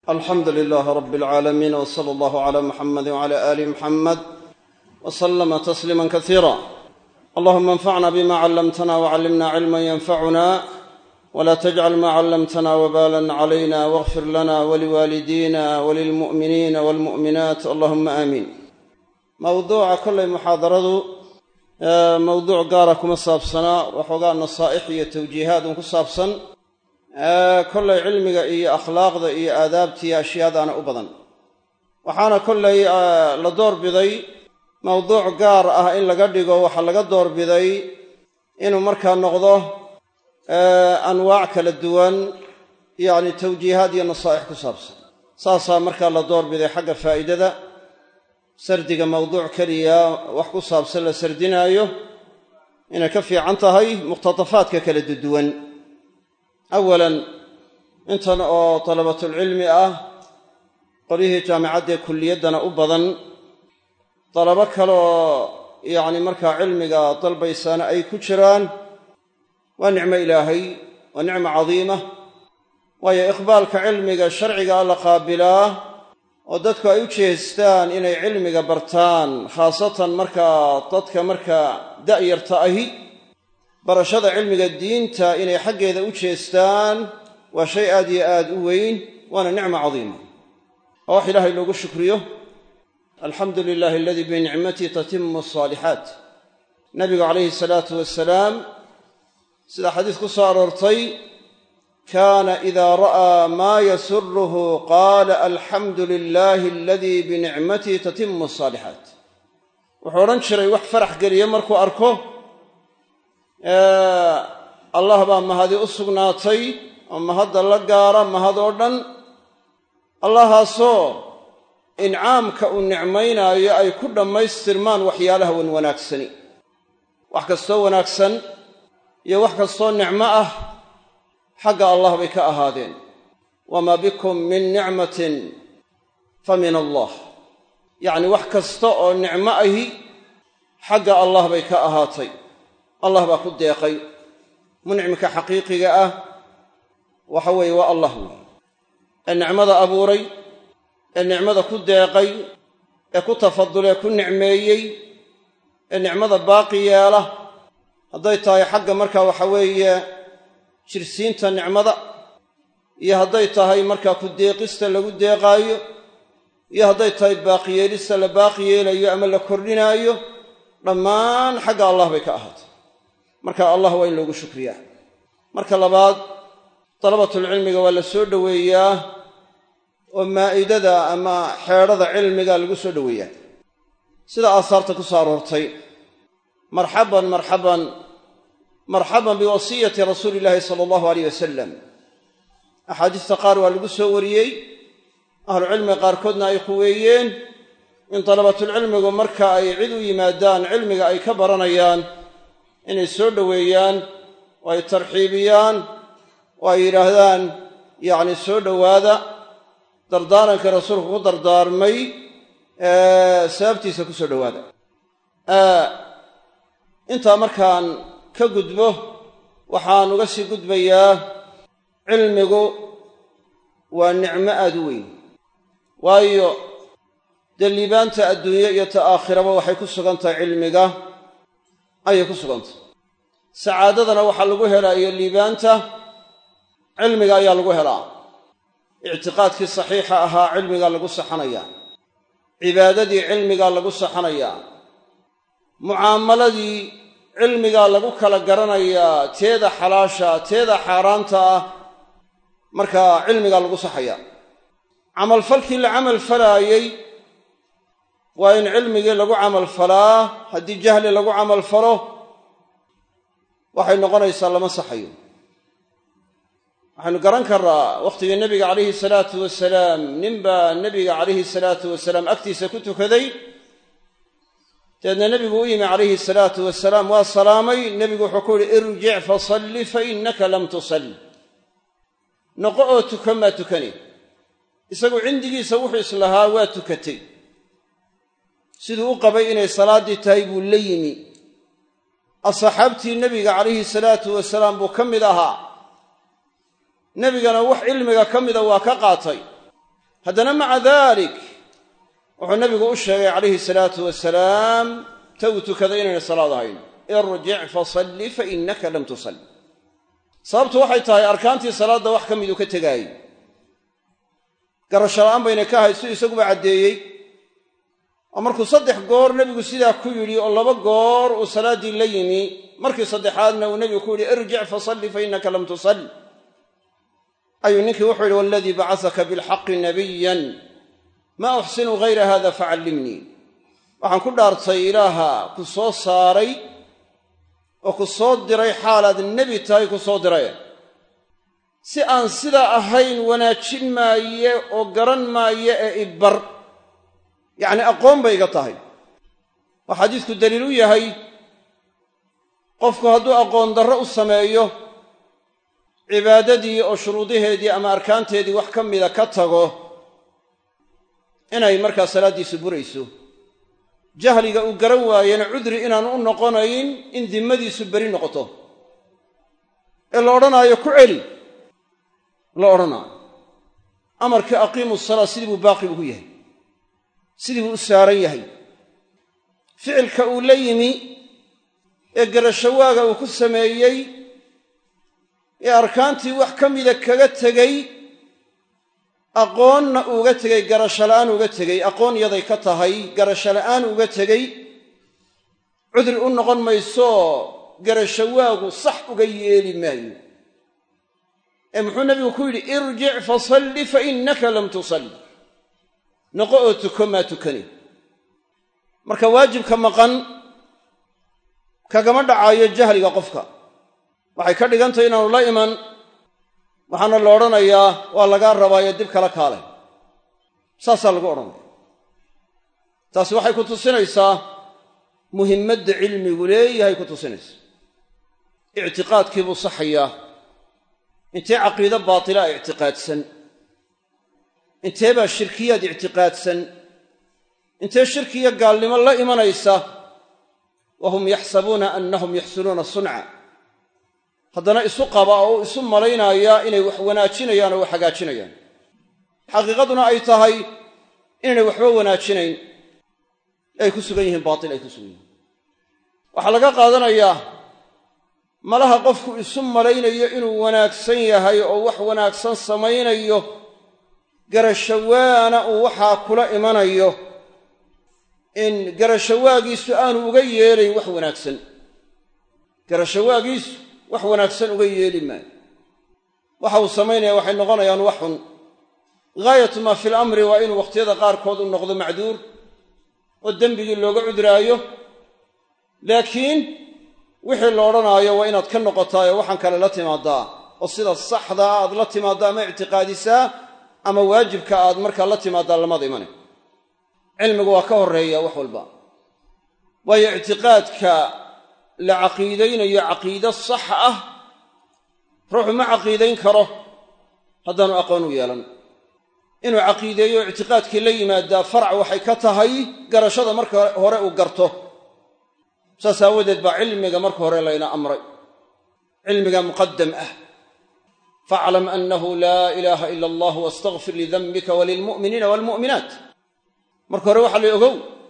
alxamdu lilaahi rabbi alcaalamiin w sala allahu cala muxamadi wcala aali muxamed w slama tasliima kasiira allahuma anfacna bima callamtana wcallimna cilman yanfacuna wla tajcal ma callamtana wbalan calayna wاغfir lana waliwaalidina walilmu'miniina walmu'minaat allahuma aamiin mawduuca kollay muxaadaradu mawduuc gaara kuma saabsanaa waxoogaa nasaa'ix iyo tawjiihaad un ku saabsan kollay cilmiga iyo akhlaaqda iyo aadaabta iyo ashyaadaana u badan waxaana kollay la doorbiday mawduuc gaar ah in laga dhigo waxaa laga doorbiday inuu markaa noqdo anwaac kala duwan yacni tawjiihaad iyo nasaa'ix ku saabsan saasaa markaa la doorbiday xagga faa'idada sardiga mawduuc keliya wax ku saabsan la sardinaayo inay ka fiican tahay muqhtatafaadka kala duduwan awalan intan oo dalabatulcilmi ah qolyihii jaamicaddee kulliyaddana u badan dalabo kaleoo yacni markaa cilmiga dalbaysaana ay ku jiraan waa nicmo ilaahay waa nicmo cadiima waayo iqbaalka cilmiga sharciga la qaabilaa oo dadku ay u jeestaan inay cilmiga bartaan khaasatan markaa dadka markaa da'yarta ahi barashada cilmiga diinta inay xaggeeda u jeestaan waa shay aad iyo aad u weyn waana nicmo cadiima oo wax ilaahay loogu shukriyo alxamdu lilaahi aladii binicmatii tatimu asaalixaat nabigu calayhi salaatu wasalaam sida xadiis ku soo aroortay kaana idaa ra'aa maa yasuruhu qaala alxamdu lilaahi aladii binicmatii tatimu asaalixaat wuxuu odhan jiray wax farax geliya markuu arko allah baa mahadi u sugnaatay oo mahadda la gaara mahad oo dhan allahaasoo incaamka uu nicmaynaayo ay ku dhammaystirmaan waxyaalaha wan wanaagsani wax kastoo wanaagsan iyo wax kastoo nicmo ah xagga allah bay ka ahaadeen wamaa bikum min nicmatin fa min allah yacni wax kasta oo nicmo ahi xagga allah bay ka ahaatay allah baa ku deeqay muncimka xaqiiqiga ah waxa weeye waa allah weeye ee nicmada abuuray ee nicmada ku deeqay ee ku tafadulee ku nicmeeyey ee nicmada baaqi yeela hadday tahay xagga markaa waxa weeye jirsiinta nicmada iyo hadday tahay markaa ku deeqista lagu deeqaayo iyo hadday tahay baaqiyeelista la baaqi yeelayo ama la kordhinaayo dhammaan xagga allah bay ka ahaatay marka allah waa in loogu shukriyaa marka labaad dalabatulcilmiga waa la soo dhoweeyaa oo maa'idada ama xeedhada cilmiga lagu soo dhoweeyaa sida aasaarta ku soo aroortay marxaban marxaban marxaban biwasiyati rasuuli illaahi sala allahu aleyh wasalam axaadiista qaar waa lagu soo wariyey ahlucilmiga qaarkoodna ay quweeyeen in dalabatulcilmigu marka ay cid u yimaadaan cilmiga ay ka baranayaan inay soo dhoweeyaan oo ay tarxiibiyaan oo ay yidhaahdaan yacni soo dhowaada dardaarankii rasuulku ku dardaarmay sababtiisa ku soo dhowaada intaa markaan ka gudbo waxaan uga sii gudbayaa cilmigu waa nicmo aad u weyn waayo dee liibaanta adduunye iyo ta aakhiraba waxay ku sugan tahay cilmiga ayay ku sugantahy sacaadadana waxaa lagu helaa iyo liibaanta cilmiga ayaa lagu helaa ictiqaadkii saxiixa ahaa cilmigaa lagu saxanayaa cibaadadii cilmigaa lagu saxanayaa mucaamaladii cilmigaa lagu kala garanayaa teeda xalaasha teeda xaaraanta ah markaa cilmigaa lagu saxayaa camalfalkii la camal falaayey waa in cilmigii lagu camalfalaa haddii jahli lagu camalfalo waxay noqonaysaa lama saxayo waxaynu garan karraa wakhtigii nebiga calayhi salaatu wasalaam ninbaa nebiga calayhi salaatu wasalaam agtiisa ku tukaday dabeedna nebigu u yimi calayhi salaatu wasalaam waa salaamay nebigu wuxuu ku yihi irjic fasalli fa innaka lam tusalli noqo oo tukan maa tukani isagu cindigiisa wuxuu islahaa waa tukatay siduu u qabay inay salaaddii tahay buu la yimi asxaabtii nebiga calayhi salaatu wasalaam buu ka mid ahaa nebigana wax cilmiga ka mida waa ka qaatay haddana maca dalik wuxuu nabigu u sheegay calayhi salaatu wasalaam ta uu tukaday inayna salaad ahayn irjic fasalli fa innaka lam tusalli sababtu waxay tahay arkaantii salaadda wax ka miduu ka tegaayey garasho la'aan bayna ka ahayd siduu isaguba caddeeyey oo markuu saddex goor nebigu sidaa ku yidhi oo laba goor uu salaaddii la yimi markii saddexaadna uu nebigu ku yidhi irjic fasalli fa innaka lam tusalli ayuu ninkii wuxuu yidhi waladii bacasaka bilxaqi nabiyan maa uxsinu hayra hada facallimnii waxaan ku dhaartay ilaaha ku soo saaray oo ku soo diray xaalaad nebi tahay ku soo diray si aan sidaa ahayn wanaajin maaye oo garan maaye ee ibar yacni aqoon bay iga tahay oo xadiisku daliil u yahay qofku hadduu aqoon darro u sameeyo cibaadadii oo shuruudaheedii ama arkaanteedii wax ka mida ka tago inay markaa salaaddiisu burayso jahliga uu garan waayena cudri inaanu u noqonayn in dimmadiisu beri noqoto ee la odhanaayo ku celi la odhanaayo amarkii aqiimu salaa sidii buu baaqi ugu yahay sidii buu u saaran yahay ficilka uu la yimi ee garashawaaga uu ku sameeyey ee arkaantii wax ka mida kaga tegey aqoonna uuga tegey garasho la'aan uga tegey aqoon yaday ka tahay garasho la'aan uga tegey cudri u noqon mayso garashawaagu sax uga yeeli maayo ee muxuu nabigu ku yidhi irjic fasalli fa innaka lam tusalli noqo oo tuko maa tukani marka waajibka maqan kagama dhacaayo jahliga qofka waxay ka dhigantahy inaanu la iman waxaana la odhanayaa waa lagaa rabaayo dib kala kaalay saasaa lagu odhanaya taasi waxay ku tusinaysaa muhimmadda cilmigu leeyahay ku tusinaysa ictiqaadkii buu saxayaa intee caqiide baatilaa ictiqaadsan intee baa shirkiyaad ictiqaadsan intee shirkiyo gaalnimo la imanaysa wa hum yaxsabuuna annahum yaxsunuuna sunca haddana isu qaba oo isu malaynaya inay wax wanaajinayaan oo wax hagaajinayaan xaqiiqaduna ay tahay inaynay waxba wanaajinayn ay ku sugan yihiin baatil ay ku sugan yihiin waxaa laga qaadanayaa malaha qofku isu malaynayo inuu wanaagsan yahay oo wax wanaagsan samaynayo garashawaana uu waxaa kula imanayo in garashawaagiisu aanu uga yeelayn wax wanaagsan garashawaagiisu wax wanaagsan uga yeeli maayo waxa uu samaynaya waxay noqonayaan wax xun gaayatu maa fi lamri waa inuu wakhtiyada qaarkood u noqdo macduur oo dembigii looga cudraayo laakiin wixii la odhanaayo waa inaad ka noqotaayoo waxaan kale la timaadaa oo sida saxdaa aad la timaaddaa ama ictiqaadisaa ama waajibka aad markaa la timaaddaa lamada imane cilmigu waa ka horreeya wax walba waayo ictiqaadka la caqiidaynayo caqiide sax ah ruuxu ma caqiidayn karo haddaanu aqoon u yeelan inuu caqiideeyo ictiqaadkii la yimaadaa farac waxay ka tahay garashada marka hore uu garto saas aawadeed baa cilmiga marka hore layna amray cilmiga muqadam ah faaclam annahu laa ilaaha ila allah wastakfir lidanbika walilmu'miniina waalmu'minaat marka hore waxaa la ogow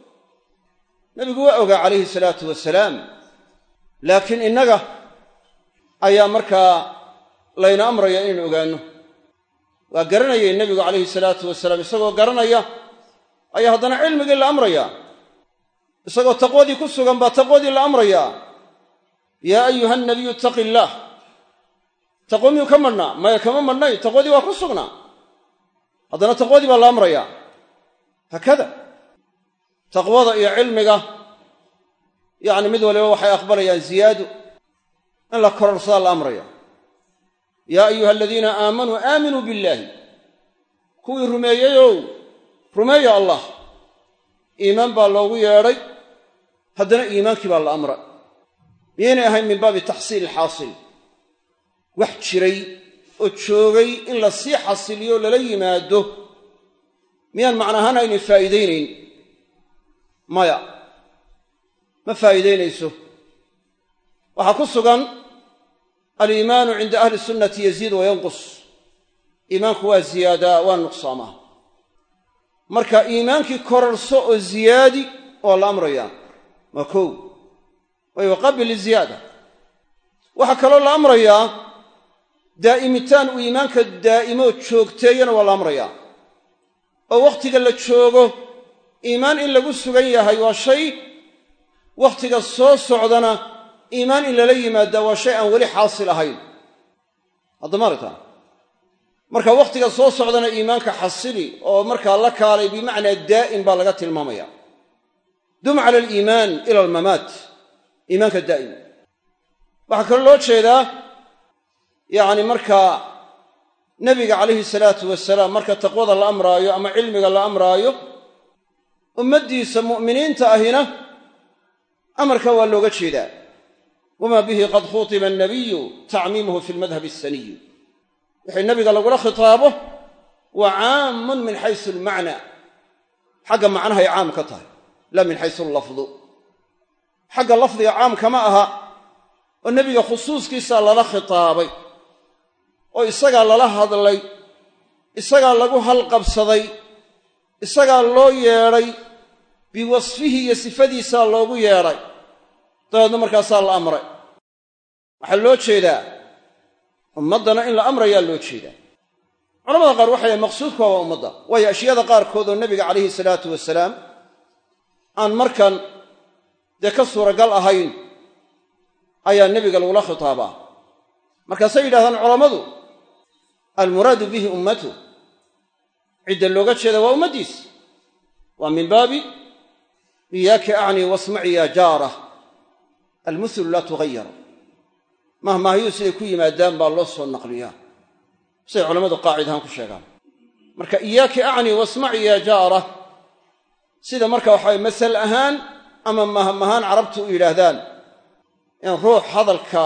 nebigu waa ogaa calayhi salaatu wasalaam laakiin innaga ayaa markaa layna amraya inaynu ogaanno waa garanayay nebigu calayhi salaatu wasalaam isagoo garanaya ayaa haddana cilmigii la amrayaa isagoo taqwadii ku sugan baa taqwadii la amrayaa yaa ayuha nabiyu ittaqi illaah taqwo miyuu ka madhnaa maya kama madhnay taqwadii waa ku sugnaa haddana taqwadii baa la amrayaa haakada taqwada iyo cilmiga yacni mid waliba waxay aqbalayaan ziyaado in la kororsadaa la amraya yaa ayuha aladiina aamanuu aaminuu billaahi kuwii rumeeyeyow rumeeya allah iimaan baa loogu yeedhay haddana iimaankii baa la amra miyaynay ahayn min baabi taxsiili xaasil wax jiray oo joogay in la sii xasiliyo lala yimaado miyaan macnahaan aynay faa'iidaynayn maya ma faa'iidaynayso waxaa ku sugan aliimaanu cinda ahli sunnati yaziid wa yanqus iimaanku waa ziyaadaa waa nuqsaamaa marka iimaankii korarso oo ziyaadi waa la amrayaa waa kow way waqabil liziyaada waxaa kaloo la amrayaa daa'imitaan uu iimaanka daa'imo joogteeyana waa la amrayaa oo wakhtiga la joogo iimaan in lagu sugan yahay waa shay wakhtiga soo socdana iimaan in lala yimaadaa waa shay aan weli xaasil ahayn haddama aragtaa marka wakhtiga soo socdana iimaanka xasili oo markaa la kaalay bimacnaa daa'im baa laga tilmaamaya dum cala aliimaan ila almamaat iimaanka daa'im waxaa kaloo loo jeedaa yacni markaa nebiga calayhi salaatu wasalaam marka taqwada la amraayo ama cilmiga la amraayo ummaddiisa mu'miniinta ahina amarka waa looga jeedaa wamaa bihi qad khutiba annabiyu tacmiimuhu fi lmadhabi asaniyi wixii nabiga lagula khitaabo waa caamun min xaysu almacnaa xagga macnahay caam ka tahay laa min xaysu allafdu xagga lafdiga caam kama aha oo nebiga khusuuskiisaa lala khitaabay oo isagaa lala hadlay isagaa lagu halqabsaday isagaa loo yeedhay biwasfihi iyo sifadiisaa loogu yeedhay dabeedna markaasaa la amray waxaa loo jeedaa ummaddana in la amrayaa loo jeedaa culamada qaar waxay yahay maqsuudka waa ummadda waayo ashyaada qaarkood oo nebiga calayhi salaatu wasalaam aan markan dee ka suuragal ahayn ayaa nebiga lagula khitaabaa markaasay yidhahdaan culammadu almuraadu bihi ummatu cidda looga jeeda waa ummaddiis waa min baabi iyaaki acnii wasmaci ya jaara almuthlu laa tughayar mahmaahyuu siday ku yimaadaan baa loo soo naqliyaa siday culammadu qaacid ahaan ku sheegaan marka iyaaki acnii wasmaci ya jaara sida marka waxaway masal ahaan ama mahmahaan carabtu u yidhaahdaan in ruux hadalka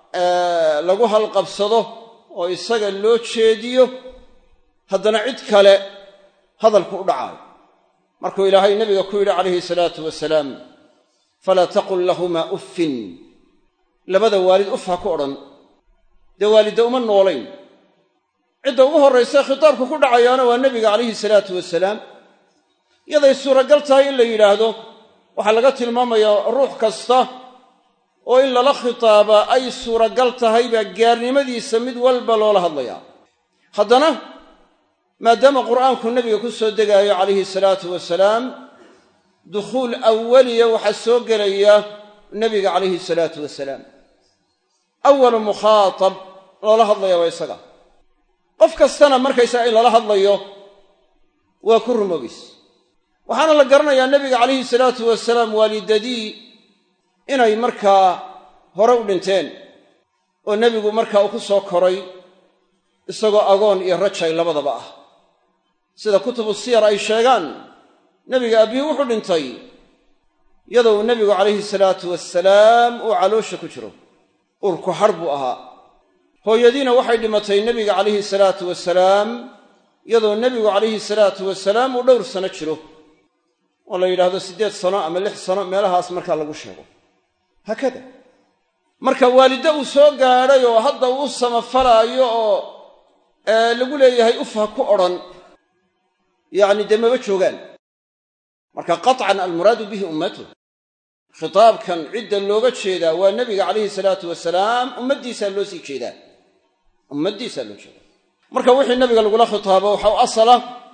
lagu halqabsado oo isaga loo jeediyo haddana cid kale hadalku u dhacaayo markuu ilaahay nebiga ku yidhi calayhi salaatu wasalaam falaa taqul lahumaa uffin labada waalid uf ha ku odhan dee waalidda uma noolayn cidda ugu horraysa khitaabku ku dhacayaana waa nebiga calayhi salaatu wasalaam yaday suuragal tahay in la yidhaahdo waxaa laga tilmaamayaa ruux kasta oo in lala khitaabaa ay suuragal tahay baa gaarnimadiisa mid walba loola hadlayaa haddana maadaama qur'aanku nebiga ku soo degaayo calayhi salaatu wasalaam dukhuul awaliya waxaa soo gelaya nebiga calayhi salaatu wasalaam awalu mukhaatab loola hadlaya waa isaga qof kastana markaysaga in lala hadlayo waa ku rumogays waxaana la garanayaa nebiga calayhi salaatu wasalaam waalidadii inay markaa hore u dhinteen oo nebigu markaa uu ku soo koray isagoo agoon iyo rajay labadaba ah sida kutubu siyar ay sheegaan nebiga abbihii wuxuu dhintay iyadoo uu nebigu calayhi salaatu wasalaam uu caloosha ku jiro urku har buu ahaa hooyadiina waxay dhimatay nebiga calayhi salaatu wasalaam iyadoo nebigu calayhi salaatu wasalaam uu dhowr sano jiro oo la yidhaahdo siddeed sano ama lix sano meelahaas markaa lagu sheego haakada marka waaliddo uu soo gaadhay oo hadda uu u samafalaayo oo lagu leeyahay uf ha ku odhan yacni dee maba joogaan marka qaطcan almuraadu bihi ummatu khitaabkan cidda looga jeedaa waa nebiga calayhi salaatu wasalaam ummaddiisaa loo sii jeedaa ummaddiisaa loo jeedaa marka wixii nebiga lagula khitaabo waxa u asala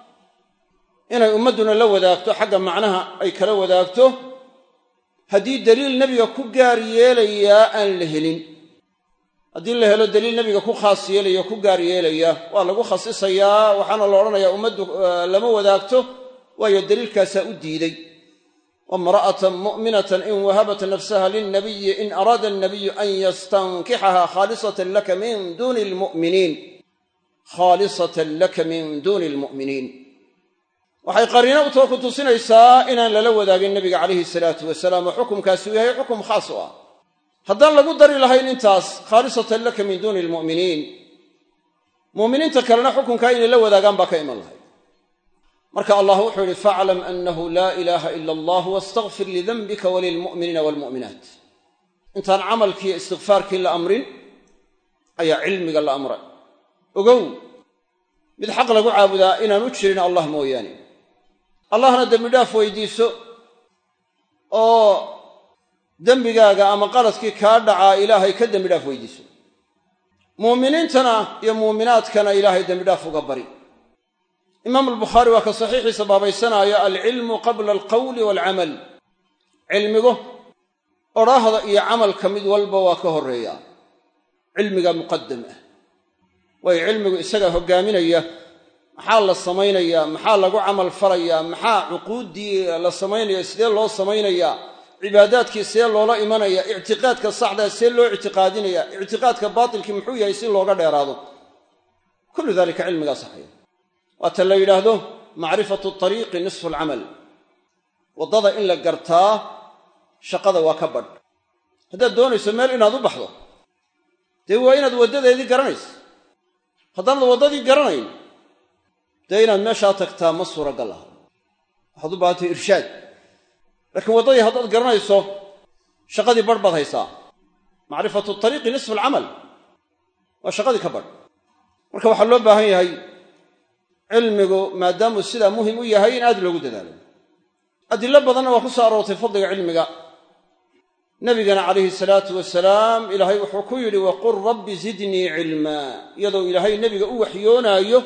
inay ummadduna la wadaagto xagga macnaha ay kala wadaagto haddii daliil nebiga ku gaar yeelayaa aan la helin haddii la helo daliil nebiga ku khaas yeelaya o ku gaar yeelaya waa lagu khasisayaa waxaana la odhanayaa ummaddu lama wadaagto waayo daliilkaasaa u diiday wamra'atan mu'minatan in wahabat nafsaha lilnabiyi in araada alnabiyu an yastankixaha khaalisatan laka min duuni almu'miniin khaalisatan laka min duuni almu'miniin waxay qariino u too ku tusinaysaa inaan lala wadaagin nebiga calayhi salaatu wasalaam oo xukumkaasi uu yahay xukum khaas u ah haddaan lagu dari lahayn intaas khaalisatan laka min duuni almu'miniin mu'miniinta kalena xukunkaa inay la wadaagaan baa ka iman lahay marka allah wuxuu yihi faclam annahu laa ilaaha ila allah wastakfir lidanbika walilmu'miniina waalmu'minaat intaan camalkiiyo istikfaarkii la amrin ayaa cilmiga la amray ogow mid xaq lagu caabudaa inaanu jirin allah mooyaane allahna dembi dhaaf weydiiso oo dembigaaga ama qaladkii kaa dhacaa ilaahay ka dembi dhaaf weydiiso muuminiintana iyo muuminaadkana ilaahay dembi dhaaf uga bari imaamu albukhaari waa ka saxiixiisa baabaysanaayo alcilmu qabla alqawli waalcamal cilmigu odhaahda iyo camalka mid walba waa ka horreeya cilmiga muqadam ah waayo cilmigu isagaa hoggaaminaya maxaa la samaynayaa maxaa lagu camal falayaa maxaa cuquuddii la samaynaya sidee loo samaynayaa cibaadaadkii see loola imanaya ictiqaadka saxdaa see loo ictiqaadinaya ictiqaadka baatilkii muxuu yahay si looga dheeraado kullu dalika cilmigaa saxaya waata la yidhaahdo macrifatu tariiqi nisfu alcamal waddada in la gartaa shaqada waa ka badh haddaad doonayso meel inaad u baxdo dee waa inaad waddadeedii garanayso haddaanad waddadii garanayn dee inaad meeshaa tagtaa ma suuragal aha waxaad u baahantay irshaad laakiin waddadii haddaad garanayso shaqadii badh baad haysaa macrifatu tariiqi nisfu alcamal waa shaqadii ka badh marka waxaa loo baahan yahay cilmigu maadaamuu sidaa muhim u yahay in aad loogu dadaalo adilo badanna waa ku soo aroortay fadliga cilmiga nabigana calayhi salaatu wasalaam ilaahay wuxuu ku yidhi waqul rabbi zidnii cilmaa iyadoo ilaahay nebiga u waxyoonaayo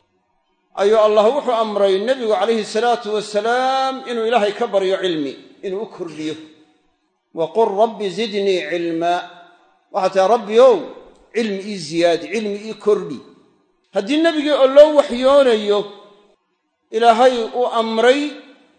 ayuu allah wuxuu amray nebigu calayhi salaatu wasalaam inuu ilaahay ka baryo cilmi inuu u kordhiyo waqul rabbi zidnii cilmaa waxaa tahay rabbi ow cilmi ii ziyaadi cilmi ii kordhi haddii nebigii oo loo waxyoonayo ilaahay uu amray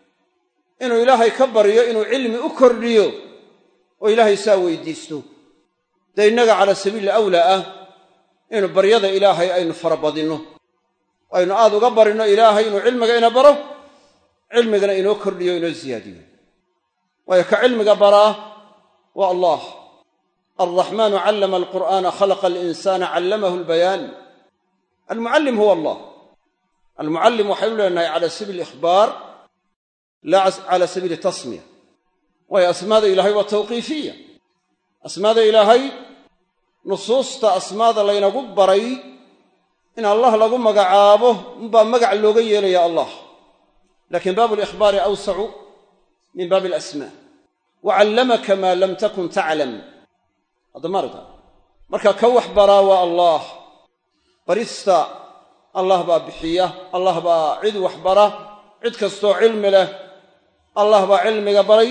inuu ilaahay ka baryo inuu cilmi u kordhiyo oo ilaahay saa weydiisto dee innaga calaa sabiili awlaa ah inu baryada ilaahay aynu farabadinno aynu aad uga barinno ilaahay inuu cilmiga ina baro cilmigana inoo kordhiyo inoo siyaadiyo waayo ka cilmiga baraa waa allah alraxmaanu callama alqur'aana khalaqa alinsaana callamahu albayaan almucallim huwa allah almucallim waxaynu leenahay cala sabiili ikhbaar laa cala sabiili tasmiya waayo asmaada ilaahay waa tawqiifiya asmaada ilaahay nusuusta asmaada laynagu baray in allah lagu magacaabo unbaa magac looga yeelaya allah lakin baabu likhbaari awsacu min baabi alasmaa wa callamaka maa lam takun taclam haddamaarta marka ka wax baraa waa allah barista allah baa bixiya allah baa cid wax bara cid kastoo cilmi leh allah baa cilmiga baray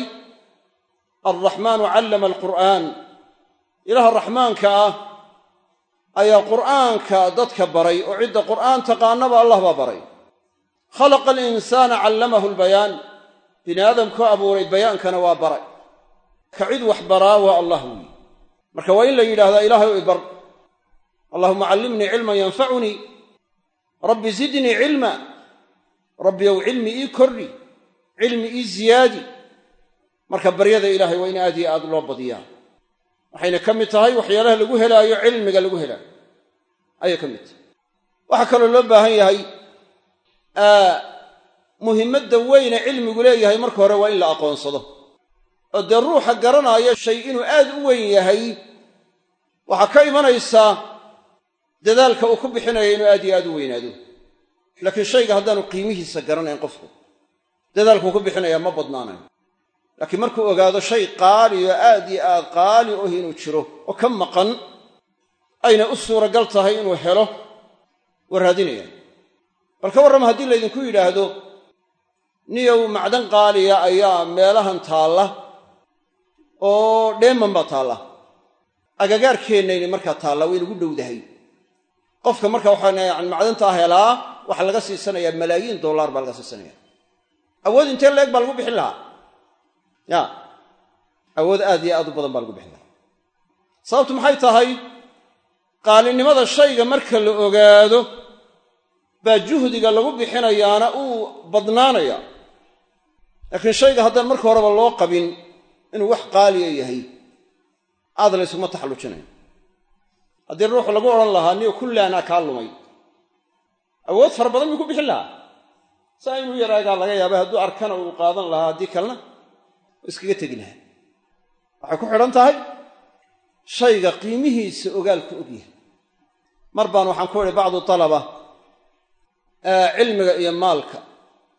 alraxmaanu callama alqur'aan ilaha raxmaanka ah ayaa qur'aanka dadka baray oo cidda qur'aan taqaanaba allah baa baray khalaqa alinsaana callamahu albayaan bini aadamkuu abuuray bayaankana waa baray ka cid wax baraa waa allah weyi marka waa in la yidhahdaa ilaahay ibar allahuma callimnii cilman yanfacunii rabbi zidnii cilma rabbi ow cilmi ii kordhi cilmi ii ziyaadi marka baryada ilaahay waa in aad iyo aad loo badiyaa waxayna ka mid tahay waxyaalaha lagu helaayo cilmiga lagu helaayo ayay ka mid tahay waxaa kaloo loo baahan yahay muhimmadda weyne cilmigu leeyahay marka hore waa in la aqoonsado oo dee ruuxa garanaayo shay inuu aad u weyn yahay waxaa ka imanaysaa dadaalka uu ku bixinaya inuu aad iyo aad u weynaado laakiin shayga haddaanu qiimihiisa garanayn qofku dadaalkuu ku bixinaya ma badnaanayo laakiin markuu ogaado shay qaali oo aad iyo aad qaali oh inuu jiro oo ka maqan ayna u suuragal tahay inuu helo waa raadinaya bal ka warrama haddii laydinku yidhaahdo niyow macdan qaaliya ayaa meelahan taalla oo dheeman baa taalla agagaarkeennayna markaa taalla waynagu dhowdahay qofka marka waxaan yani macdantaa helaa waxaa laga siisanayaa malaayiin dollar baa laga siisanaya awood intee leeg baa lagu bixin lahaa ya awood aad iyo aad u badan baa lagu bixin lahaa sababtu maxay tahay qaalinimada shayga marka la ogaado baa juhdiga lagu bixinayaana uu badnaanaya laakiin shayga haddaan marka horeba loo qabin inuu wax qaaliya yahay aad la ysuma taxallujinayo haddii ruuxu lagu odhan lahaa niyo kullaanaa kaa lumay awood fara badan muu ku bixin lahaa saa inuu yaraagaa laga yaabay hadduu arkana uu qaadan lahaa haddii kalena u iskaga tegi lahaa waxay ku xidhan tahay shayga qiimihiisa ogaalku ogyahay mar baan waxaan ku idhi bacdu talaba cilmiga iyo maalka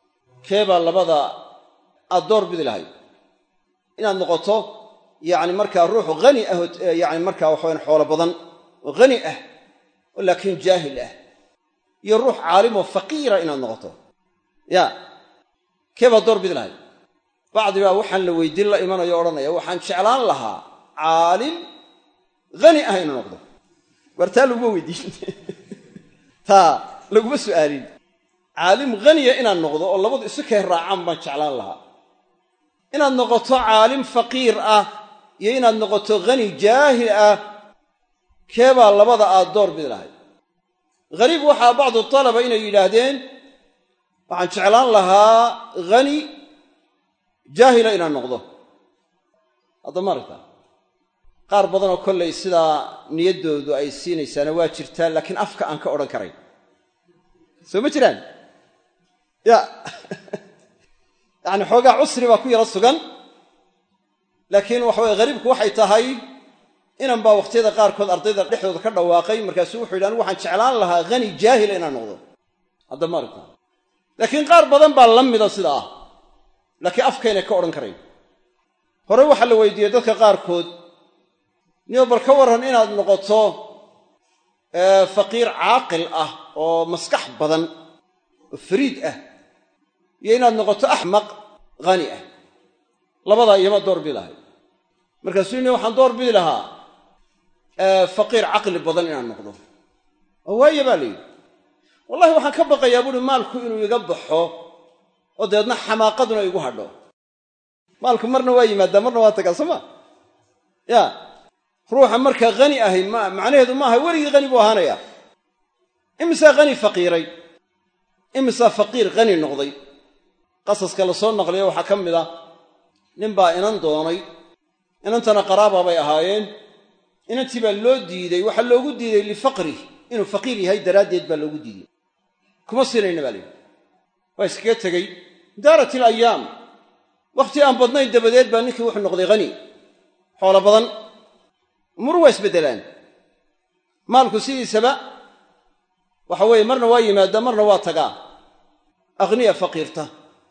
keebaa labada aad door bidi lahayd inaad noqoto yacni markaa ruux hani ah yani markaa waxawayan xoolo badan oo hani ah oo laakiin jaahil ah iyo ruux caalimoo faqiira inaad noqoto ya keebaad door bidi lahayd bacdi baa waxaan la weydiin la imanayo odhanaya waxaan jeclaan lahaa caalim hani ah inuu noqdo war taa laguma weydiin taa laguma su'aalin caalim haniya inaad noqdo oo labadu isu kay raacaan baan jeclaan lahaa inaad noqoto caalim faqiir ah iyo inaad noqoto hani jaahil ah keebaa labada aad door bidi lahayd hariib waxaa bacdu talaba inay yidhaahdeen waxaan jeclaan lahaa hani jaahila inaan noqdo hadda maaragta qaar badanoo kollay sidaa niyaddoodu ay siinaysaana waa jirtaa laakiin afka aan ka odhan karayn soo ma jiraan ya yacni xoogaa cusri baa ku yaro sugan laakiin waxa weye hariibku waxay tahay inan baa wakhtiyada qaarkood ardayda dhexdooda ka dhawaaqay markaasuu wuxu yidhi anigu waxaan jeclaan lahaa hani jaahila inaan noqdo hadda maaragta laakiin qaar badan baa la mida sida ah laakiin afkaynay ka odhan karayn hore waxaa la weydiiyey dadka qaarkood niyo bal ka warran inaad noqoto faqiir caaqil ah oo maskax badan oo fariid ah iyo inaad noqoto axmaq hani ah labadaa iyama door bidi lahay markaasuu ni waxaan door bidi lahaa faqiir caqli badan inaan noqdo oo waaye baa la yidhi wallahi waxaan ka baqayaa buuhi maalku inuu iga baxo oo dabeedna xamaaqaduna igu hadho maalku marna waa yimaadaa marna waa tagaa soo ma ya ruuxa markaa hani ahay ma macnaheedu maaha weligii hani buu ahaanaya imisaa hani faqiiray imisaa faqiir hani noqday qasaska la soo naqliyo waxaa ka mid ah nin baa inan doonay inantana qaraaba bay ahaayeen inantii baa loo diiday waxaa loogu diiday lifaqrih inuu faqiir yahay daraaddeed baa loogu diiday kuma siinayna baa layidhi waa iskaga tegey daarat il ayaam wakhti aan badnayn dabadeed baa ninkii wuxuu noqday hani xoolo badan umuru waa isbeddelaan maalku sidiisaba waxa weeye marna waa yimaadaa marna waa tagaa akhniya faqiirta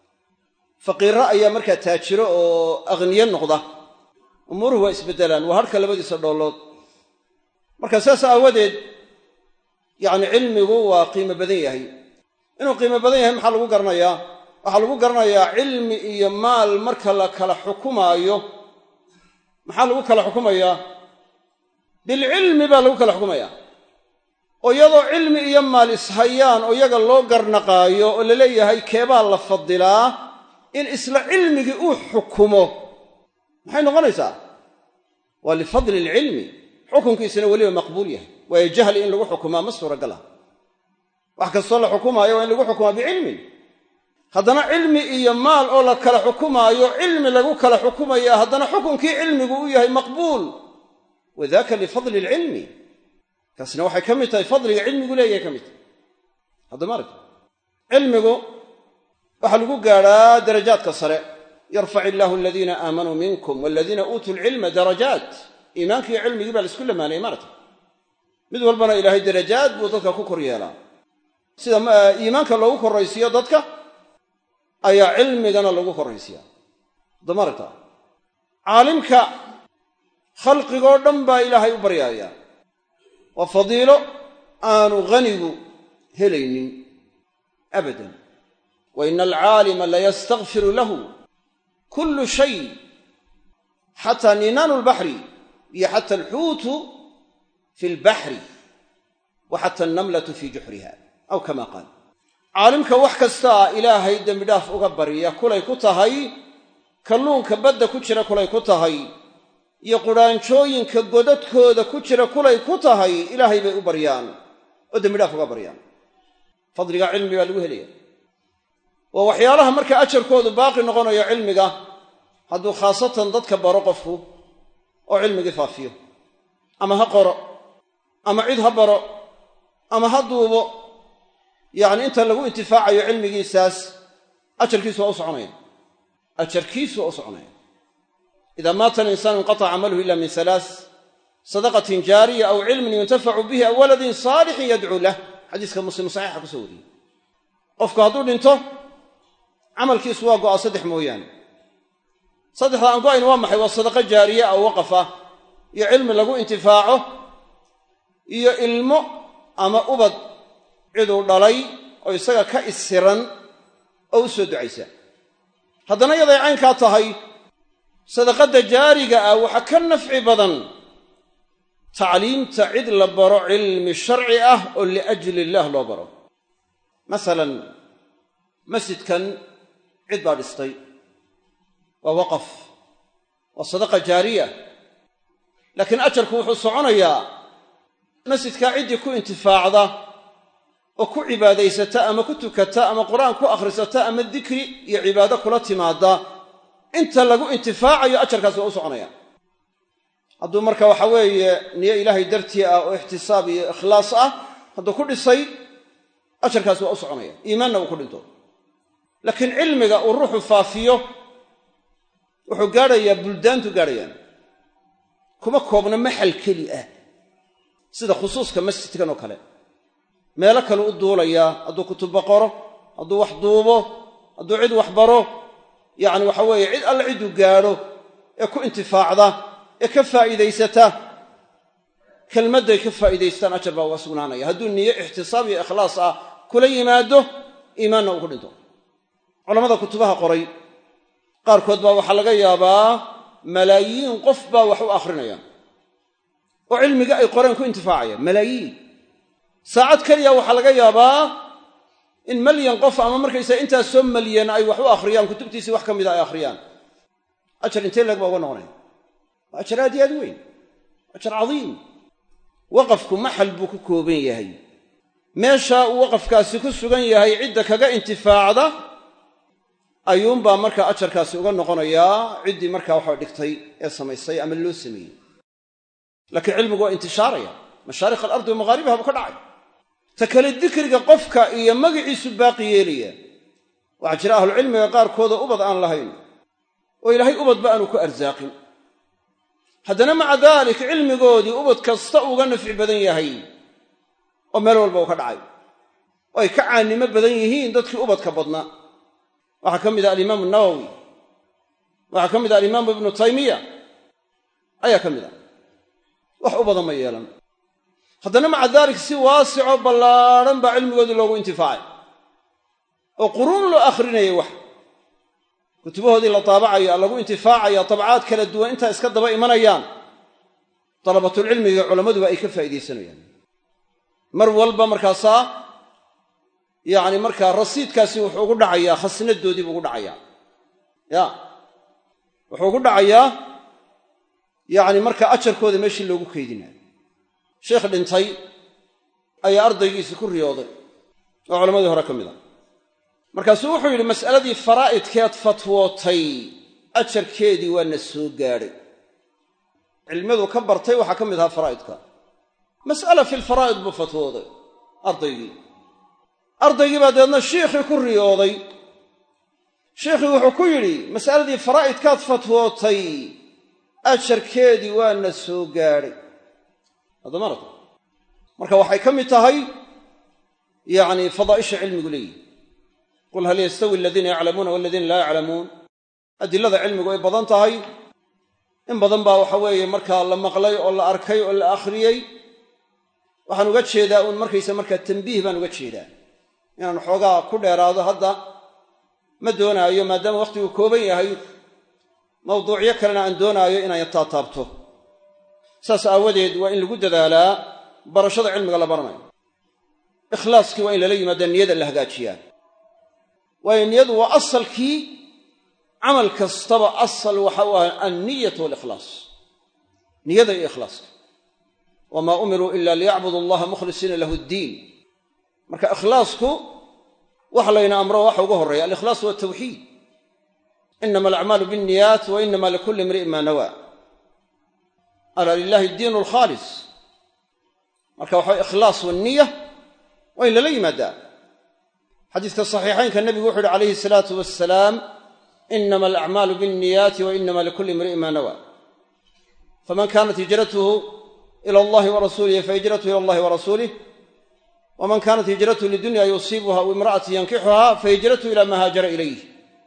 faqiirra ayaa markaa taajiro oo akhniye noqda umuruhu waa isbeddelaan waa harhka labadiisa dhoollood marka saas aawadeed yacni cilmigu waa qiimo badan yahay inuu qiimo badan yahay maxaa lagu garanayaa waxaa lagu garanayaa cilmi iyo maal marka la kala xukumaayo maxaa lagu kala xukumayaa bilcilmi baa lagu kala xukumayaa oo iyadoo cilmi iyo maal ishayaan oo iyaga loo garnaqaayo oo la leeyahay keebaa la fadilaa in isla cilmigii uu xukumo maxay noqonaysaa waa lifadli ilcilmi xukunkiisana weliba maqbuul yahay waayo jahli in lagu xukumaa ma suuragal ah wax kastoo la xukumaayo waa in lagu xukumaa bicilmin haddana cilmi iyo maal oo la kala xukumaayo cilmi lagu kala xukumaya haddana xukunkii cilmigu u yahay maqbuul wadaka lifadli ilcilmi kaasna waxay ka mid tahay fadliga cilmigu leeyahay ka mid tahay haddama aragta cilmigu waxaa lagu gaadhaa darajaadka sare yarfac illaahu aladiina aamanuu minkum waladiina uutuu lcilma darajaat iimaankiiyo cilmigii baa laisku lamaanayay maarata mid walbana ilaahay darajaad buu dadka ku kor yeelaa sida iimaanka loogu korraysiiyo dadka ayaa cilmigana lagu korraysiyaa haddama aragta caalimka khalqigoo dhan baa ilaahay u baryaaya waa fadiilo aanu hanigu helaynin abadan wa ina alcaalima layastakfiru lahu kullu shay xataa ninaanu lbaxri iyo xata alxuutu fi lbaxri wa xata alnamlatu fii juxriha aw kama qaal caalimka wax kastaa ilaahay dembidhaaf uga barya kulay ku tahay kalluunka badda ku jira kulay ku tahay iyo qudhaanjooyinka godadkooda ku jira kulay ku tahay ilaahay bay u baryaan oo dembidhaaf uga baryaan fadliga cilmi baa lagu helaya waa waxyaalaha marka ajarkoodu baaqi noqonayo cilmiga hadduu khaasatan dadka baro qofku oo cilmigii faafiyo ama ha qoro ama cid ha baro ama ha duubo yacni inta lagu intifaacayo cilmigiisaas ajarkiisu waa u soconaya ajarkiisu waa u soconaya ida maata alinsaanu inqataca camaluhu ila min halaath sadaqatin jaariya aw cilmin yuntafacu bihi aw waladin saalixin yadcuu lah xadiiska muslim saxiixa kusoo wariyey qofku hadduu dhinto camalkiisu waa go'a saddex mooyaane saddexda aan go'ayn waa maxay waa sadaqo jaariye ah oo waqaf ah iyo cilmi lagu intifaaco iyo ilmo ama ubad ciduu dhalay oo isaga ka isiran oo u soo ducaysa haddana yaday caynkaa tahay sadaqadda jaariga ah waxaa ka nafci badan tacliimta cid la baro cilmi sharci ah oo liajli illaah loo baro masalan masjidkan cid baa dhistay waa waqaf waa sadaqa jaariya laakiin ajarku wuxuu soconayaa masjidkaa ciddii ku intifaacda oo ku cibaadaysata ama ku tukata ama qur-aan ku akhrisata ama dikri iyo cibaado kula timaada inta lagu intifaacayo ajarkaas waa u soconaya hadduu marka waxa weeye niyo ilaahay dartii ah oo ixtisaab iyo ikhlaas ah hadduu ku dhisay ajarkaasi waa u soconaya iimaanna uu ku dhinto laakiin cilmiga uu ruuxu faafiyo wuxuu gaadhayaa buldaantu gaadhayaan kuma koobna maxal keli ah sida khusuuska masjidkan oo kale meelo kale u duulayaa hadduu kutuba qoro hadduu wax duubo hadduu cid wax baro yacni waxa weeye cid alle cidduu gaadho ee ku intifaacda ee ka faa'iidaysata kelmadday ka faa'iidaystaan ajar baa uga sugnaanaya hadduu niyo ixtisaab iyo ikhlaas ah kula yimaado iimaanna uu ku dhinto culammada kutubaha qoray qaarkood baa waxaa laga yaabaa malaayiin qof baa wax u akhrinaya oo cilmiga ay qoreen ku intifaacaya malaayiin saacad keliya waxaa laga yaabaa in malyan qof ama markaysaa intaas soo malyan ay wax u akhriyaan kutubtiisii wax ka mida ay akhriyaan ajar intee leeg baa uga noqonaya waa ajar aad iyo aad weyn ajar cadiim waqafku maxal buu ku kooban yahay meesha uu waqafkaasi ku sugan yahay cidda kaga intifaacda ayuunbaa markaa ajarkaasi uga noqonayaa ciddii markaa waxa dhigtay ee samaysay ama loo sameeyey laakiin cilmigu waa intishaaraya mashaarikh alardi wa maghaaribiha buu ka dhacay ta kale dikriga qofka iyo magiciisu baaqi yeelaya waxaa jira ahlucilmiga qaarkooda ubad aan lahayn oo ilaahay ubadba aanu ku arsaaqin haddana maca daalik cilmigoodii ubad kasta uga nafci badan yahay oo meel walba uu ka dhacay oo ay ka caannimo badan yihiin dadkii ubadka badnaa waxaa ka mid ah alimaamu nawowi waxaa ka mid ah alimaamu ibnu taymiya ayaa ka mid ah wax u badan ma yeelan haddana maca daalik si waasicoo ballaadhan baa cilmigoodii loogu intifaacay oo quruun loo akhrinayay wax kutubahoodii la taabacayo lagu intifaacaya tabcaad kala duwan intaa iska daba imanayaan dalabatulcilmiga culammaduba ay ka faa'iidaysanayaan mar walba markaasaa yacni markaa rasiidkaasi wuxuu ugu dhacayaa khasnadoodii buu ugu dhacayaa ya wuxuu ugu dhacayaa yacni markaa ajarkooda meeshii loogu keydinayo sheekh dhintay ayaa ardaygiisii ku riyooday oo culammadii hore ka mid a markaasuu wuxuu yidhi mas'aladii faraa'idkeed fatwootay ajarkeedii waa na soo gaadhay cilmiyadu ka bartay waxaa ka mid ahaa faraa'idka mas'ala fi lfaraa'id buu fatwooday ardaygii ardaygii baa dabeedna shiikhii ku riyooday shiikhii wuxuu ku yidhi mas'aladii faraa'idkaad fatwootay ajarkeedii waa na soo gaadhay haddamarat marka waxay ka mid tahay yacni fadaa'isha cilmigu leeyihi qul hal yastawi aladiina yaclamuuna waladiina laa yaclamuun adilada cilmigu ay badan tahay in badan baa waxa weeye markaa la maqlay oo la arkay oo la akhriyey waxaan uga jeedaa uun markaysa markaa tambiih baan uga jeedaa inaan xoogaa ku dheeraado hadda ma doonaayo maadaama wakhtigu kooban yahay mawduucyo kalena aan doonaayo inaan taataabto saas aawadeed waa in lagu dadaalaa barashada cilmiga la baranayo ikhlaaskii waa in lala yimaada niyada la hagaajiyaa waayo niyadu waa asalkii camal kastaba asal waxa u ah anniyatu walikhlaas niyada iyo ikhlaaska wamaa umiruu ila liyacbudu allaha mukhlisiina lahu ddiin marka ikhlaasku waxa layna amro waxa uga horreeya alikhlaas waa tawxiid inama alacmaalu biاnniyaat wa inama likulli imri'in maa nawaa alaa lilahi addiinu alkhaalis marka waxa ikhlaas waniya waa in lala yimaadaa xadiiska saxiixaynka nebigu wuxu uhi calayhi salaatu wasalaam inama alacmaalu biاnniyaati wa inama likulli imri'in maa nawaa faman kanat hijratuhu ila allahi wa rasuulihi fahijratuhu ila allahi wa rasuulih waman kanat hijratuhu lidunya yusiibuha aw imra'ati yankixuha fahijratuhu ila maa haajara ilayh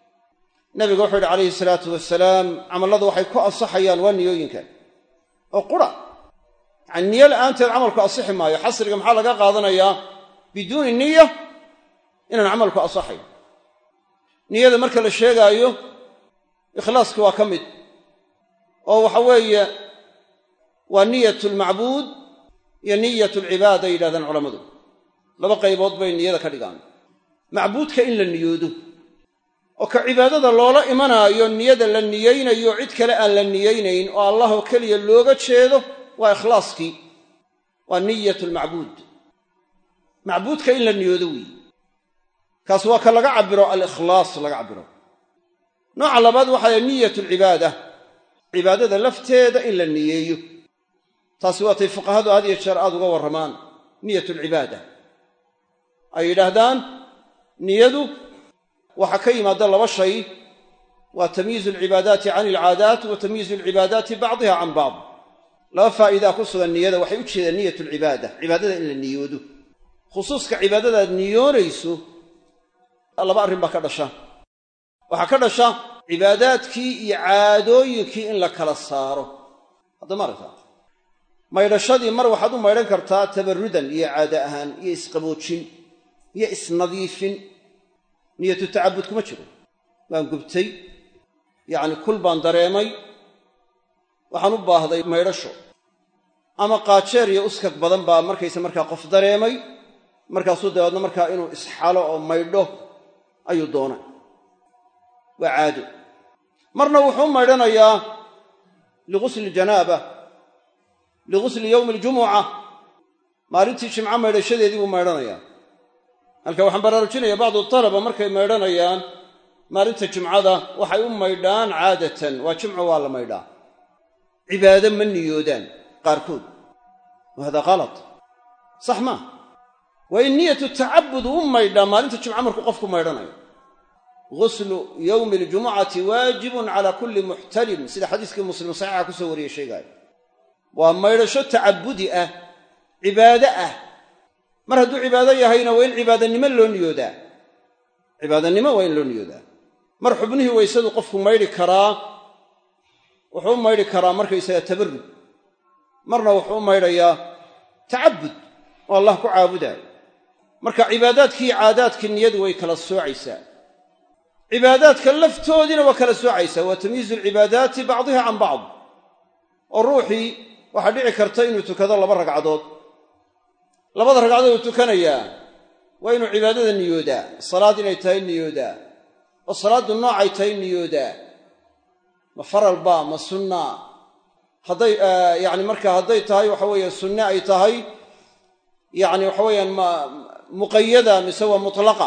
nabiga wuxuu yidhi calayhi salaatu wasalaam camalladu waxay ku ansaxayaan waa niyooyinka oo qura yacani niyo la'aanteed camalku asixi maayo xasriga maxaa laga qaadanayaa biduuni niya inaan camalku asaxayn niyada marka la sheegaayo ikhlaaski waa ka mid oo waxa weeye waa niyat lmacbuud iyo niyat alcibaada yidhahdaan culammadu laba qaybood bay niyada ka dhigaan macbuudka in la niyoodo oo ka cibaadada loola imanaayo niyada la niyeynayo cid kale aan la niyeynayn oo allah oo keliya looga jeedo waa ikhlaaskii waa niyat lmacbuud macbuudka in la niyoodo weeye kaas waa ka laga cabiro alikhlaas laga cabiro nooca labaad waxaa niyat alcibaada cibaadada lafteeda in la niyeeyo taasi waatay fuqahadu had iyo jeer aada uga warramaan niyat alcibaada ay yidhaahdaan niyadu waxaa ka yimaada laba shay waa tamyiizu alcibaadaati can alcaadaat wa tamyiizu alcibaadaati bacdiha can bacd laba faa'iidaa ku sugan niyada waxay u jeedaan niyat alcibaada cibaadada in la niyoodo khusuuska cibaadadaad niyoonayso laba arrin baa ka dhasha waxaa ka dhasha cibaadaadkii iyo caadooyinkii in la kala saaro hadda ma aragtaa maydhashadii mar waxaad u maydhan kartaa tabarrudan iyo caado ahaan iyo isqaboojin iyo isnadiifin niyatu tacabud kuma jiro waan gubtay yacni kul baan dareemay waxaan u baahday maydhasho ama qaajeer iyo uskag badan baa markaysa markaa qof dareemay markaasuu dabeedna markaa inuu isxalo oo maydho ayuu doonay waa caado marna wuxuu u maydhanayaa lighusli janaaba lighusli yowmi aljumuca maalintii jimco maydhashadeedii buu maydhanayaa halka waxaan baraarujinaya bacdu talaba markay maydhanayaan maalinta jimcada waxay u maydhaan caadatan waa jimco waa la maydhaa cibaado ma niyoodaan qaarkood wa hada kalad sax maa waa in niyatu tacabud u maydhaa maalinta jimco markuu qofku maydhanayo guslu yowmi aljumucati waajibun cala kulli muxtalim sida xadiiskii muslim saxiixa kusoo wariyey sheegaayo waa maydhasho tacabudi ah cibaado ah mar hadduu cibaado yahayna waa in cibaadanimo loo niyoodaa cibaadanimo waa in loo niyoodaa mar xubnihii waysadu qofku maydhi karaa wuxuu u maydhi karaa markaysaga tabarrud marna wuxuu u maydhayaa tacabud oo allah ku caabudaayo marka cibaadaadkii iyo caadaadkii niyadu way kala soocaysaa cibaadaadka laftoodiina waa kala soocaysaa waa tamyiizu alcibaadaati bacdiha can bacd oo ruuxii waxaa dhici karta inuu tukado laba ragcadood labada ragcadood uu tukanayaa waa inuu cibaadada niyoodaa salaad inay tahay niyoodaa oo salaaddu noocay tahay niyoodaa ma faralba ma sunna hadday yacni marka hadday tahay waxa weeye sunne ay tahay yacni waxa weeyaan ma muqayada mise waa mutlaqa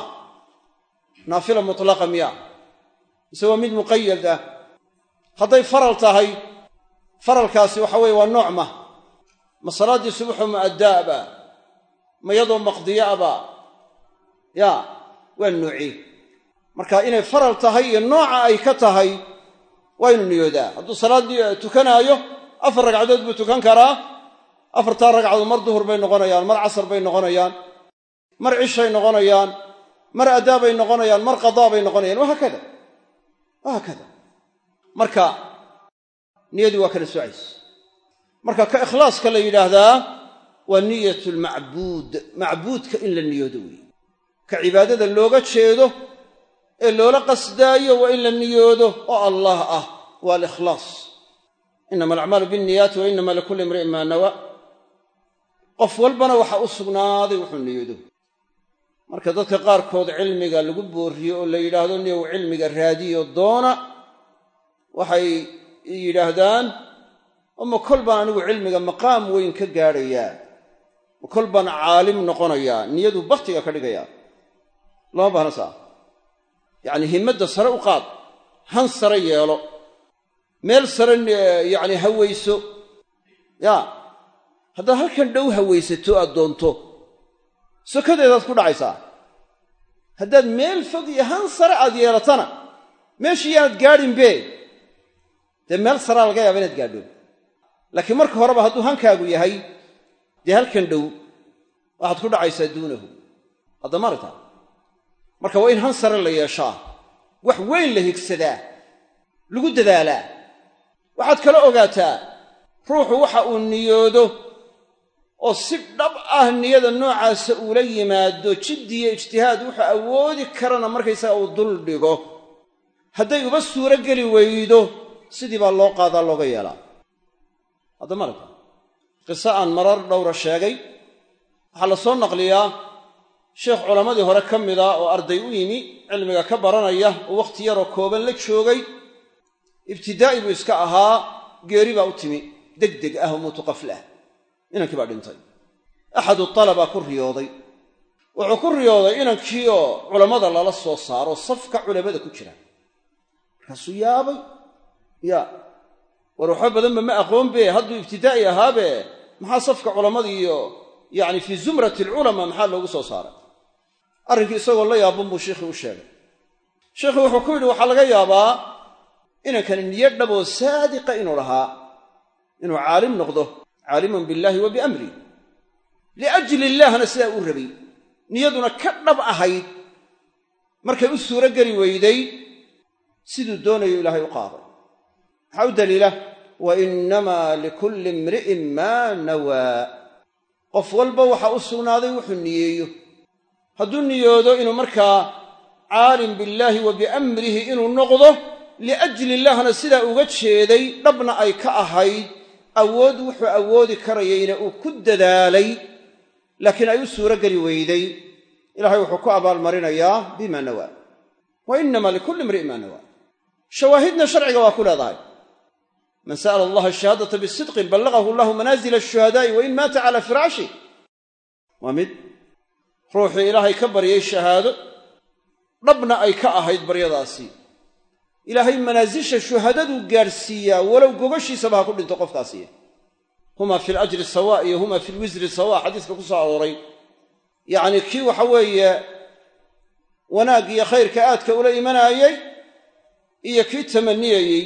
naafila mutlaqa miya mise waa mid muqayad ah hadday faral tahay faralkaasi waxa weeye waa nooc ma ma salaaddii subuxu mu'addaaba ma yadoo maqdiyo aba ya waa noocii marka inay faral tahay iyo nooca ay ka tahay waa ynu niyoodaa hadduu salaaddii tukanaayo afar ragcadood buu tukan karaa afartaa ragcadood mar duhur bay noqonayaan mar casar bay noqonayaan mar cishay noqonayaan mar addaa bay noqonayaan mar qadaa bay noqonayaan wahaakada wahaakada marka niyadii waa kala soocaysa marka ka ikhlaaska la yidhaahdaa waa niyat lmacbuud macbuudka in la niyoodo weeye ka cibaadada looga jeedo ee loola qasdaayo waa in la niyoodo oo allah ah waa alikhlaas inama alacmaalu binniyaati wa inama likulli imri'in maa nawa qof walbana waxaa u sugnaaday wuxuu niyoodo marka dadka qaarkood cilmiga lagu booriyo oo la yidhaahdo niyow cilmiga raadiyo doona waxay yidhaahdaan oma kol baan anigu cilmiga maqaam weyn ka gaadhayaa ma kol baan caalim noqonayaa niyadu baktiga ka dhigayaa lama baahna saa yacni himmadda sare u qaad han sare yeelo meel sare yacni hawayso yaa haddaad halkan dhow hawaysato aad doonto sokadeedaad ku dhacaysaa haddaad meel fog iyo han sare aad yeelatana meeshii yaanad gaadhinbe dee meel saraa laga yaaba inaad gaadho laakiin marka horeba hadduu hankaagu yahay dee halkan dhow waxaad ku dhacaysaa duunahu haddama aragtaa marka waa in han sare la yeeshaa wax weyn la higsadaa lagu dadaalaa waxaad kala ogaataa ruuxu waxa uu niyoodo oo si dhab ah niyada noocaasa uula yimaado jiddiyo ijtihaad wuxuu awoodi karana markaysaga uu dul dhigo hadday uba suuro geli weydo sidii baa loo qaadaa looga yeelaa hadda marka qiso aan marar dhowra sheegay waxaa la soo naqliyaa sheekh culammadii hore ka mida oo arday u yimi cilmiga ka baranaya oo wakhti yaroo kooban la joogay ibtidaa'i buu iska ahaa geeri baa u timi deg deg ah oo muutuqaflah inankii baa dhintay axadu talabaa ku riyooday wuxuu ku riyooday inankii oo culammada lala soo saaro safka culammada ku jira markaasuu yaabay ya war waxba badanba ma aqoon be hadduu ibtidaa'i ahaabe maxaa safka culammada iyo yacni fii zumrati alculamaa maxaa loogu soo saaray arrinkii isagoo la yaaban buu sheikhii u sheegay sheikhii wuxuu ku yidhi waxaa laga yaabaa inankani niyo dhaboo saadiqa inuu lahaa inuu caalim noqdo caaliman billaahi wa biamri liajli illaahna sidaa uu rabay niyaduna ka dhab ahayd markay u suuro geli weyday siduu doonayo ilaahay u qaaday maxaa u daliila wa innamaa likulli imri'in maa nawaa qof walba waxaa u sugnaaday wuxuu niyeeyo hadduu niyoodo inuu markaa caalim billaahi wa biamrihi inuu noqdo liajli illaahna sidaa uga jeeday dhabna ay ka ahayd awood wuxuu awoodi karayayna uu ku dadaalay laakiin ay u suuro geli weyday ilaahay wuxuu ku abaalmarinayaa bima nawaa wa inama likulli imri'in maa nawaa shawaahidna sharciga waa ku leedahay man sa'ala allaha ashahaadata bisidqin ballagahu allahu manaazila ashuhadaa'i wa in maata calaa firaashi waa mid ruuxii ilaahay ka baryay shahaado dhabna ay ka ahayd baryadaasi ilaahay manaasisha shuhadaduu gaadhsiiyaa walow gogashiisaba ha ku dhinto qofkaasi huma fi lajri sawa iyo huma fi lwisri sawa xadiiska ku soo arooray yacnii kii waxa weeye wanaag iyo khayrka aadka ula imanaayey iyo kii tamaniyayey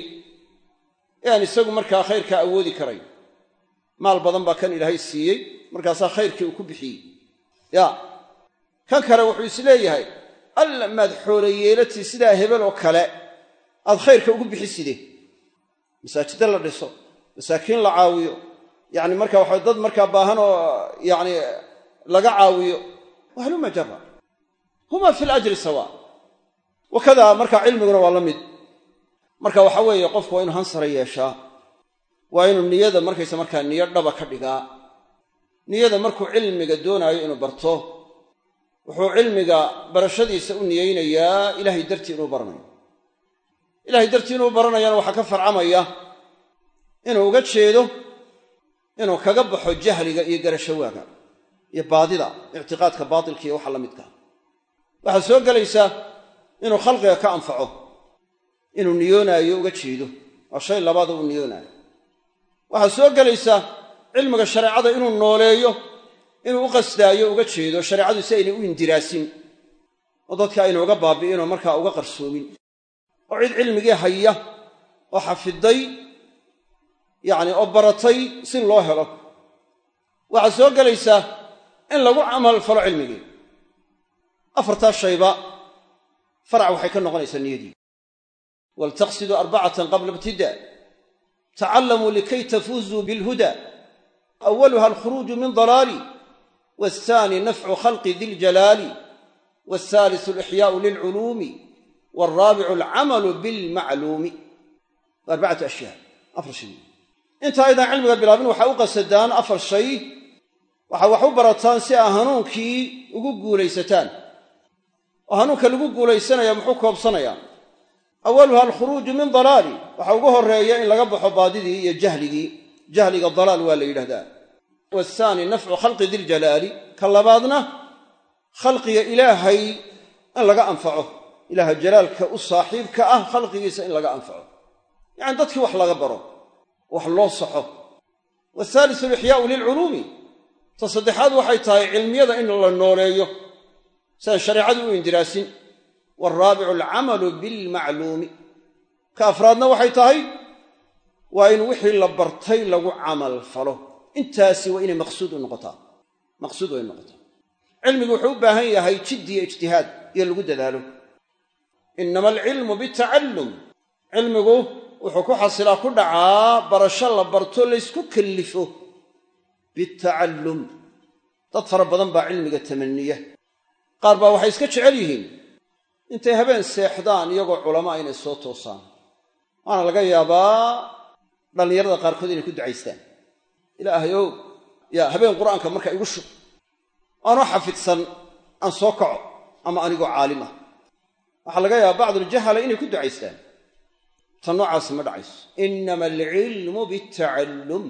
ee aan isagu markaa khayrkaa awoodi karayn maal badan baa kan ilaahay siiyey markaasaa khayrkii uu ku bixiyey ya kan kale wuxuu is leeyahay alla maad xoolo yeelatii sidaa hebel oo kale aad khayrka ugu bixiside masaajidda la dhiso masaakiin la caawiyo yacni marka waxa dad markaa baahan oo yacni laga caawiyo wahluma jara huma fi lajri sawa wakadaa markaa cilmiguna waa la mid marka waxa weeye qofku waa inuu hansara yeeshaa waa inuu niyada markaysa markaa niyo dhaba ka dhigaa niyada markuu cilmiga doonaayo inuu barto wuxuu cilmiga barashadiisa u niyeynayaa ilaahay dartii inuu baranayo ilahay dartii inuu baranayana waxaa ka farcamaya inuu uga jeedo inuu kaga baxo jahliga iyo garashawaaga iyo baadida ictiqaadka baatilka iyo waxa la midka waxaa soo gelaysaa inuu khalqiga ka anfaco inuu niyoonaayo uga jeedo waa shay labaada uu niyoonaayo waxaa soo gelaysaa cilmiga shareecada inuu nooleeyo inuu u qasdaayo uga jeedo shareecadu si aynay u indiraasin oo dadka aynu uga baabi'inoo markaa uga qarsoomin oo cid cilmigii haya oo xafiday yacni oo baratay si loo helo waxaa soo gelaysaa in lagu camal falo cilmigii afartaa shayba farac waxay ka noqonaysaa niyadii waltaqsiduu arbacatan qabla ibtidaa tacallamuu likay tafuuzuu bilhuda awaluha alkhuruuju min dalaali waathaani nafcu khalqi di ljalaali waathaalisu alixyaau lilculuumi waalraabicu alcamalu bilmacluumi arbacatu ashyaa afar shay inta aydan cilmiga bilaabin waxaa u qasadaan afar shay waxaa wax u barataan si aa hanuunkii ugu guulaysataan oo hanuunka lagu guulaysanaya muxuu koobsanayaa awaluha alkhuruuju min dalaali waxaa ugu horeeya in laga baxo baadidii iyo jahligii jahliga dalaal waa la yidhahdaa waathaani nafcu khalqi diljalaali ka labaadna khalqiga ilaahay in laga anfaco ilaaha jalaalka u saaxiibka ah khalqigiisa in laga anfaco yacani dadkii wax laga baro wax loo saxo waathaalisu alixyaau lilculuumi ta saddexaad waxay tahay cilmiyada in la nooleeyo siaan shareecadii u indiraasin waalraabicu alcamalu bilmacluumi ka afraadna waxay tahay waa in wixii la bartay lagu camal falo intaasi waa inay maqsuud u noqotaa maqsuud waa inu noqotaa cilmigu wuxuu u baahan yahay jiddi iyo ijtihaad iyo lagu dadaalo innama alcilmu bitacallum cilmigu wuxuu ku xasilaa ku dhacaa barasho la barto laysku kallifo bitacallum dad fara badan baa cilmiga tamaniya qaar baa waxay iska jecel yihiin intay habeen seexdaan iyagoo culamaa inay soo toosaan waana laga yaabaa dhallinyarada qaarkood inay ku ducaystaan ilaahayow yaa habeen qur'aanka marka igu shub aanoo xafidsan aan soo kaco ama anigoo caalim ah waxaa laga yaabaa bacduljahala inay ku ducaystaan tan noocaasi ma dhacayso innama alcilmu bitacallum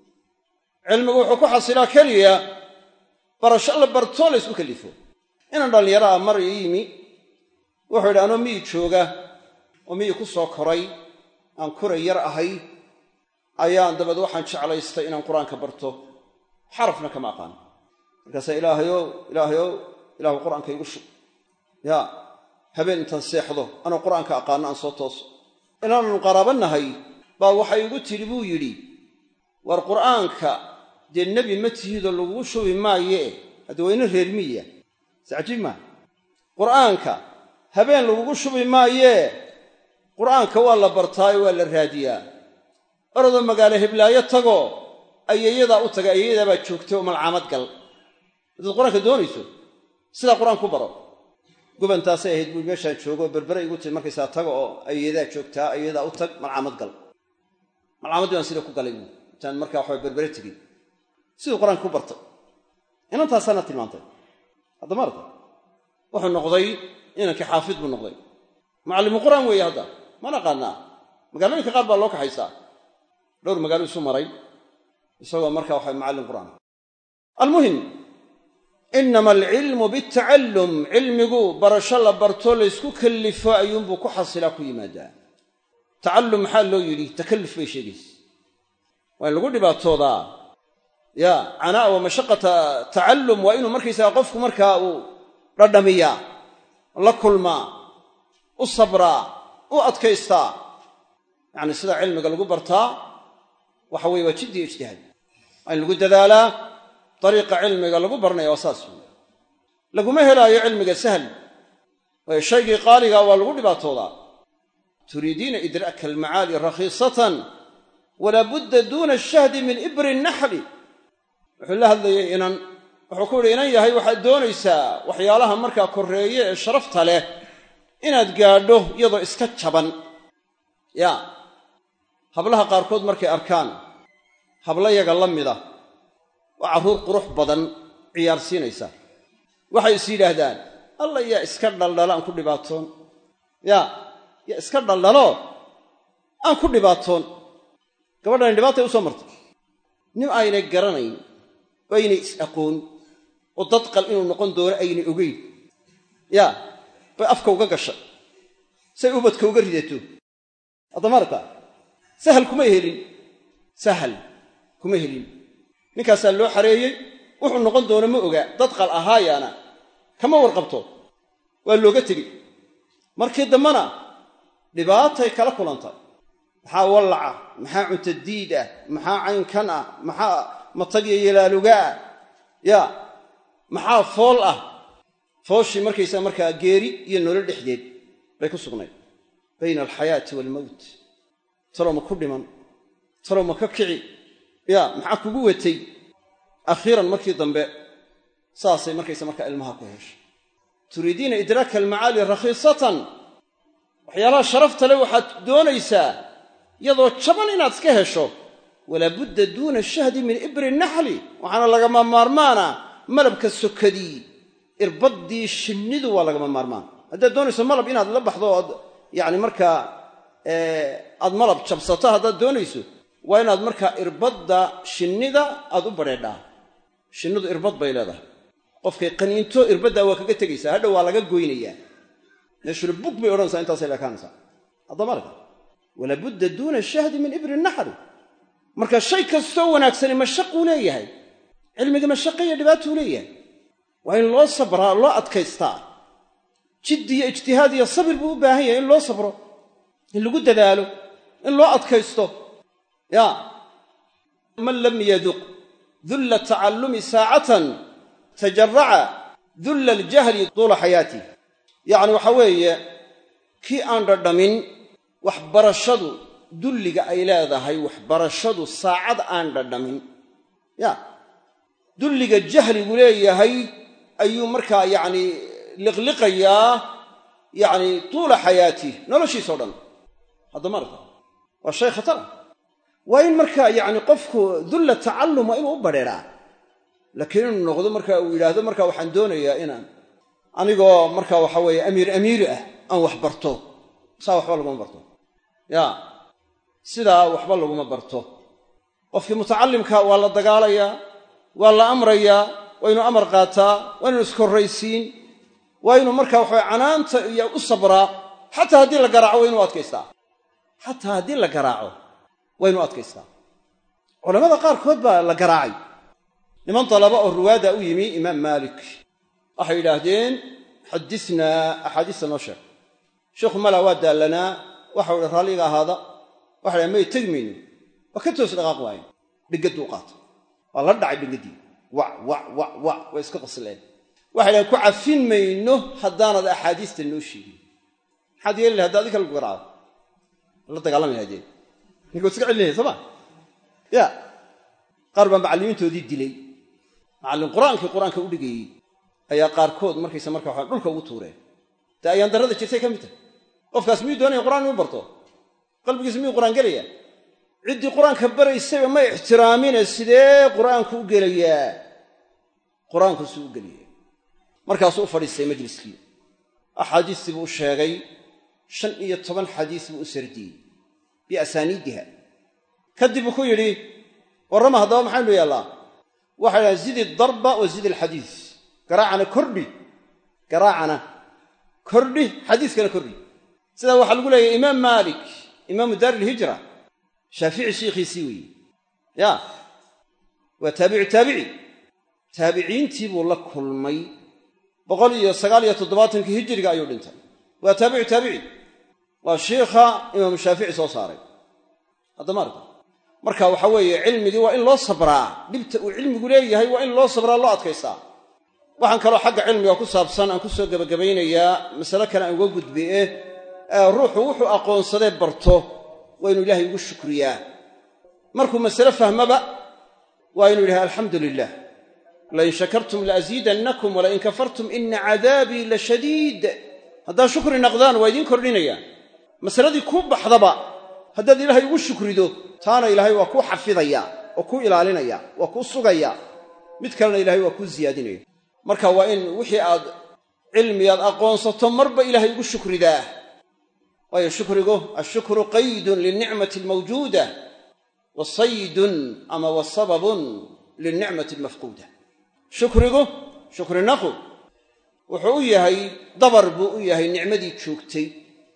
cilmigu wuxuu ku xasilaa keliya barasho la bartoo la ysku kallifo inaan dhallinyaro ah mar ii yimi wuxuu yidhi anoo miyi jooga oo miyi ku soo koray aan kuray yar ahay ayaan dabeed waxaan jeclaystay inaan qur-aanka barto xarafna kama aqaan markaasaa ilaahayow ilaahayow ilaahu qur-aanka igu shub yaa habeen intaan seexdo anoo qur-aanka aqaano aan soo tooso inaannu qaraabannahay baa waxay igu tidhi buu yidhi war qur'aanka dee nebi ma tihidoo lagugu shubi maayee hadda waa ina reer miya scajiib maa qur'aanka habeen lagugu shubi maayee qur'aanka waa la bartaayo waa la raadiyaa orodoo magaalo heblaayo tagoo ayeeyadaa u taga ayeeyadaa baa joogtay oo malcaamad gal haddaad qur-aanka doonayso sidaa qur-aan ku baro gubantaasay ahayd buu meeshaan joogo berbere igu timi markaysaa taga oo ayeeyadaa joogtaa ayeeyadaa u tag malcaamad gal malcaamadii baan sida ku galay buu intaan markaa waxaa berbere tegey siduu qur-aanka ku bartay inantaasaana tilmaantay hadda maarta wuxuu noqday inankii xaafid buu noqday macallimu qur-aan weeye hadda ma naqaanaa magaalooyinka qaar baa loo kaxaysaa dhowr magaalo isu maray isagoo markaa waxa macallin qur'aan almuhim inama alcilmu bitacallum cilmigu barasho la barto laysku kallifo ayuunbuu ku xasilaa ku yimaadaa tacallum maxaa loo yidhi takalluf bay sheegaysa waa in lagu dhibaatoodaa ya canaa wa mashaqata tacallum waa inuu markaysaga qofku markaa uu dhadhamiyaa la kulmaa u sabraa u adkaystaa yacni sida cilmiga lagu bartaa waxa weye waa jiddi iyo ijtihaad waa in lagu dadaalaa dariiqa cilmiga lagu barnaya waa saas wey laguma helaayo cilmiga sahl waayo shaygii qaaligaa waa lagu dhibaatoodaa turiidiina idraaka almacaali rakhiisatan walaa budda duuna ashahdi min ibri naxli wuxuu la hadlayay inan wuxuu ku yidhi inan yahay waxaad doonaysaa waxyaalaha markaa korreeye ee sharafta leh inaad gaadho iyadoo iska jaban ya hablaha qaarkood markay arkaan hablayaga la mida waa carruur qurux badan ciyaarsiinaysa waxay is yidhaahdaan alla yaa iska dhaldhalo aan ku dhibaatoon yaa yaa iska dhaldhalo aan ku dhibaatoon gabadhani dhibaatay u soo martay nin aynay garanayn oo aynay is-aqoon oo dadqal inuu noqon doono aynay ogeyn yaa bay afka uga gashay say ubadka uga ridato addamarta sahal kuma helin sahal kuma helin ninkaasaa loo xareeyey wuxuu noqon doono ma oga dadqal ahaayaana kama warqabto waa looga tegey markii dambena dhibaatay kala kulantay maxaa wallaca maxaa cuntadiid ah maxaa caynkan ah maxaa matagya yalaaluga ah ya maxaa fool ah fooshii markaysaa markaa geeri iyo nolol dhexdeed bay ku sugnayd bayna alxayaati waalmowt talow ma ku dhiman talow ma ka kici ya maxaa kugu watay akhiiran markii dambe saasay markaysa markaa ilmaha ku heshay turiidiina idraaka almacaali rakhiisatan waxyaalaha sharafta le waxaad doonaysaa iyadoo jaban inaad iska hesho walaa budda duuna shahdi min ibri naxli waxaana lagama maarmaana malabka sokadii irbaddii shinnidu waa lagama maarmaan haddaad doonayso malab inaad la baxdo ood yacni markaa aad malab jabsato haddaad doonayso waa inaad markaa irbadda shinnida aad u badheedhaa shinnidu irbad bay leedahay qofkay qaniinto irbaddaa waa kaga tegaysaa hadhow waa laga goynayaa meeshuna bug bay odhanaysaa intaasay leekaanaysaa haddama arka walaa budda duuna shahdi min ibri naxri marka shay kastoo wanaagsani mashaquu leeyahay cilmiga mashaqa iyo dhibaatuu leeyahay waa in loo sabraa loo adkaystaa jiddi iyo ijtihaad iyo sabir buu u baahan yahay in loo sabro in lagu dadaalo in loo adkaysto ya man lam yaduq dulla tacallumi saacatan tajaraca dulla aljahli tuula xayaatih yacni waxa weeye kii aan dhadhamin waxbarashadu dulliga ay leedahay waxbarashadu saacad aan dhadhamin ya dulliga jahligu leeyahay ayuu markaa yacni liqliqayaa yacni tuula xayaatih noloshiisao dhan haddama arka waa shay khatara waa in markaa yacni qofku dulla tacallum waa inuu u badheeraa laakiin inuu noqdo marka uu yidhaahdo marka waxaan doonayaa inaan anigoo marka waxa weeye amiir amiiri ah aan wax barto saa waxba laguma barto ya sidaa waxba laguma barto qofkii mutacallimka waa la dagaalayaa waa la amrayaa waa inuu amar qaataa waa inuu iskorraysiin waa inuu marka waxawe canaanta iyo u sabraa xataa haddii la garaaco waa inuu adkaystaa xataa haddii la garaaco waa inuu adkaystaa culamada qaarkood baa la garaacay niman dalaba oo ruwaada u yimi imaam maalik waxay yidhaahdeen xadinaa axaadiista noo sheeg sheikhu mala waa daallanaa waxau hi raalliga ahaada waxa dhaha may tegi mayno waa ka toos dhaqaaq waayen dhegadduu qaata waa la dhacay dhegaddii wac wac wac wac way iska qosleen waxay dhahen ku cafin mayno haddaanad axaadiista noo sheegin maxaad yeeli lahay hadda adinka lagu garaacdo la dagaalamaya haddeen ninka iska celinaya soo ma ya qaar baa macallimiintoodii dilay macallin qur-aankii qur-aanka u dhigayey ayaa qaarkood markaysa marka waxa dhulka ugu tuureen dee ayaan darrada jirtay ka mid tahay qofkaas miyuu doonaya qur'aan inuu barto qalbigiisa miyuu qur'aan gelayaa ciddii qur-aanka baraysayba ma ixtiraamine sidee qur'aanku u gelayaa qur-aanku suu u gelaya markaasuu u fadhiistay majliskii axaadiistii buu u sheegay shan iyo toban xadiis buu u sardiyey biasaaniidiha kadib buu ku yidhi warrama haddaba maxaynu yeellaa waxay dhahan zidi darba wa zidi alxadiis garaacana kordhi garaacana kordhi xadiiskana kordhi sidaa waxaa lagu leeyahy imaam maalik imaamu daari ilhijra shaafici shiikhiisii weeye ya waa taabicu taabici taabiciintii buu la kulmay boqol iyo sagaal iyo toddobaatankii hijiriga ayuu dhintay waa taabicu taabici waa shiikha imaamu shaafici soo saaray haddama arka marka waxa weeye cilmigii waa in loo sabraa dhibta uu cilmigu leeyahay waa in loo sabraa loo adkaystaa waxaan kaloo xagga cilmiga ku saabsan aan ku soo gebagabaynayaa masale kale aan uga gudbiye ruuxu wuxuu aqoonsadee barto waa inuu ilaahay ugu shukriyaa markuu masale fahmaba waa inuu yidhaha alxamdu lilah lain shakartum laaziidannakum walain kafartum ina cadaabii la shadiid haddaad shukri naqdaan waa idiin kordhinayaan masaladii kuu baxdaba haddaad ilaahay ugu shukrido taana ilaahay waa kuu xafidaya oo kuu ilaalinaya waa kuu sugaya mid kalena ilahay waa kuu siyaadinaya marka waa in wixii aad cilmigaad aqoonsato marba ilaahay ugu shukridaa waayo shukrigu ashukru qaydun linicmati almawjuuda wa saydun ama wa sababun linicmati almafquuda shukrigu shukri naqu wuxuu u yahay dabar buu u yahay nicmadii joogtay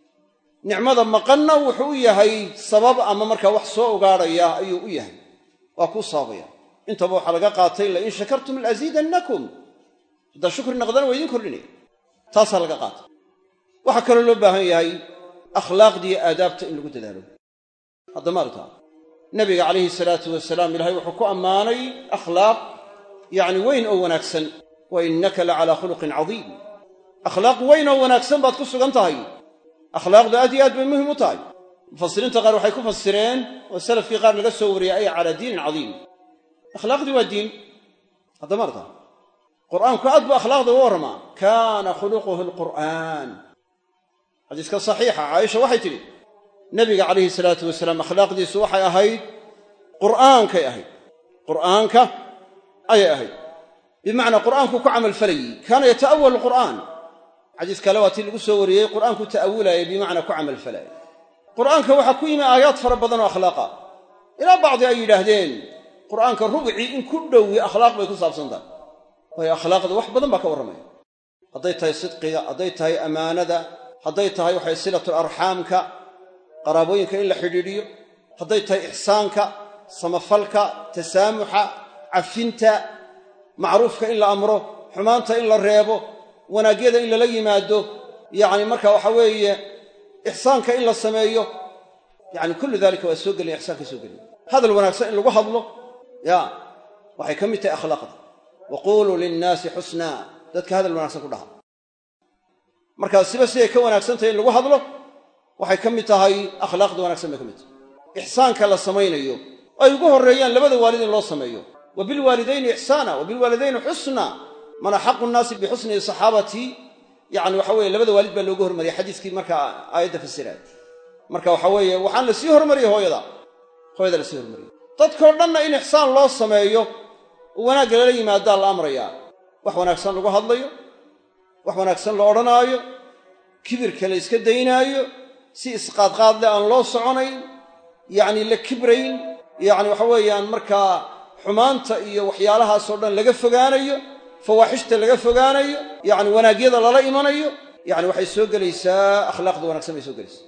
nicmada maqanna wuxuu u yahay sabab ama markaa wax soo ogaadhaya ayuu u yahay waa kuu sababaya intaba waxaa laga qaatay lain shakartum laaziidannakum haddaa shukri naqdana waa idiin kordhinaya taasaa laga qaatay waxaa kaloo loo baahan yahay akhlaaqdiiyo aadaabta in lagu dadaalo haddama artaa nabiga calayhi salaatu wasalaam ilahay wuxuu ku ammaanay akhlaaq yacni weyn oo wanaagsan wa innaka la calaa khuluqin cadiim akhlaaq weyn oo wanaagsan baad ku sugan tahay akhlaaqdu aad iyo aad bay muhim u tahay mufasiriinta qaar waxay ku fasireen oo salafkii qaar laga soo wariyey ay calaa diinin cadiim akhlaaqdii waa diin haddama artaa qur'aanku aad buu akhlaaqda uga warramaa kaana khuluquhu alqur'aan xadiiska saxiixa caaisha waxay tidhi nabiga calayhi salaatu wasalaam akhlaaqdiisu waxay ahayd qur'aankay ahayd qur'aanka ayay ahayd bimacnaa qur'aanku ku camalfalayey kaana yata'awalu qur'aan xadiis kale waa tii lagu soo wariyey qur'aanku ta'awulaayay bimacnaa ku camalfalaayay qur'aanka waxaa ku yimi aayaad fara badan oo akhlaaqa ilaa bacdi ay yidhaahdeen qur'aanka rubcii in ku dhowi akhlaaq bay ku saabsan tahay waayo akhlaaqda wax badan baa ka warramaya hadday tahay sidqiga hadday tahay ammaanada hadday tahay waxay silatul arxaamka qaraabooyinka in la xidhiidhiyo hadday tahay ixsaanka samafalka tasaamuxa cafinta macruufka in la amro xumaanta in la reebo wanaagyada in lala yimaado yacni marka waxa weeye ixsaanka in la sameeyo yacni kullu dalika waa soo gelaya ixsaanka soo gelaya hadal wanaagsan in lagu hadlo ya waxay ka mid tahay akhlaaqda wa quuluu linnaasi xusnaa dadka hadal wanaagsan ku dhaha markaa siba siday ka wanaagsan tahay in lagu hadlo waxay ka mid tahay akhlaaqda wanaagsan bay ka mid tahay ixsaanka la samaynayo ay ugu horreeyaan labada waalid in loo sameeyo wa bilwaalidayni ixsaana wa bilwaalidayni xusna man axaqu nnaasi bixusni saxaabati yani waxa weye labada waalid baa loogu hormariyay xadiiskii markaa aayadda fasiraay marka waxa weeye waxaan la sii hormariyey hooyada hooyada la sii hormariyey dadkao dhanna in ixsaan loo sameeyo oo wanaagga lala yimaadaa la amrayaa wax wanaagsan lagu hadlayo wax wanaagsan la odhanaayo kibirka la yska daynaayo si isqaadqaadle aan loo soconayn yacni la kibrayn yacni waxa weeyaan markaa xumaanta iyo waxyaalahaasoo dhan laga fogaanayo fawaaxishta laga fogaanayo yacni wanaagyada lala imanayo yacni waxay soo gelaysaa akhlaaqda wanagsan bay soo gelaysaa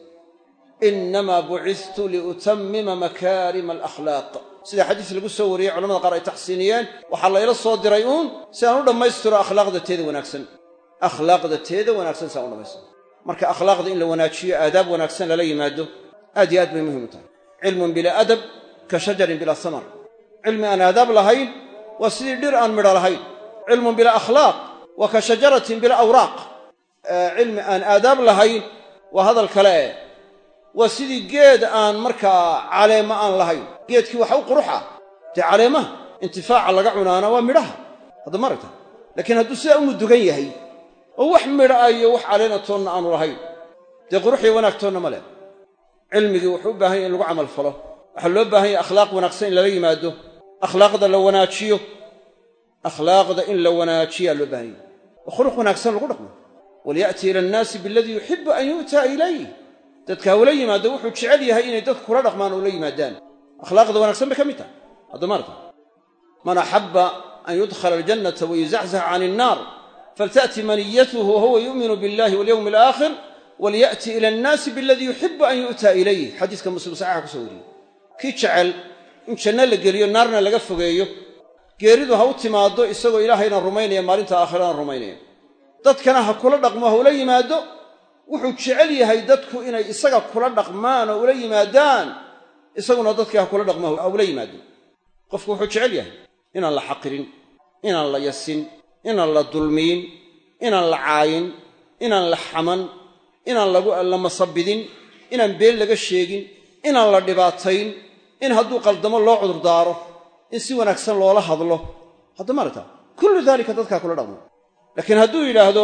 innamaa bucistu liutammima makaarima alakhlaaq sida xadiis lagu soo wariyey culamada qaar ay taxsiiniyeen waxaa layla soo diray uun si aan u dhammaystiro akhlaaqda teeda wanaagsan akhlaaqda teeda wanaagsan si aan u dhammaystiro marka akhlaaqda in la wanaajiyo aadaab wanaagsan lala yimaado aad iyo aad bay muhim u tahay cilmun bilaa adab ka shajarin bilaa samar cilmi aan aadaab lahayn waa sidii dhir aan midho lahayn cilmun bilaa akhlaaq waa ka shajaratin bilaa awraaq cilmi aan aadaab lahayn waa hadal kale eh waa sidii geed aan markaa caleema aan lahayn geedkii waxa u quruxa dee caleemaha intifaaca laga cunaana waa midhaha hadda maragta laakiin hadduu sidaa u mudugan yahay oo wax midha ah iyo wax caleena toonna aanu lahayn dee quruxiyo wanaag toonna ma leh cilmigii wuxuu u baahan yahy in lagu camal falo waxaa loo baahan yahy akhlaaq wanaagsan in lala yimaado akhlaaqda la wanaajiyo akhlaaqda in la wanaajiyaa loo baahan yahy oo khuluq wanaagsan lagu dhaqmo walya'ti ila annaasi biladii yuxibu an yu'taa ilayh dadka hawla yimaado wuxuu jecel yahay inay dadku kula dhaqmaan oo la yimaadaan akhlaaqda wanaagsan bay ka mid tahay hadda maarta man axabba an yudkhala aljannata wayuzaxzax can innaar falta'ti maniyatuhu wahuwa yu'minu billahi walyowmi alaakhir walya'ti ila annaasi biladii yuxibu an yu'taa ilayh xadiiska muslim saxiixa kusoo wariyey kii jecel in janno la geliyo naarna laga fogeeyo geeridu ha u timaaddo isagoo ilaahayna rumaynaya maalinta aakhirana rumaynaya dadkana ha kula dhaqmo ha ula yimaado wuxuu jecel yahay dadku inay isaga kula dhaqmaan oo ula yimaadaan isaguna dadkii ha kula dhaqmo ha ula yimaado qofku wuxuu jecel yahay inaan la xaqirin inaan la yasin inaan la dulmiyin inaan la caayin inaan la xaman inaan la masabidin inaan been laga sheegin inaan la dhibaatayn in hadduu qaldamo loo cudurdaaro in si wanaagsan loola hadlo hadda maaragta kullu daalika dadkaa kula dhaqmo laakiin hadduu yidhaahdo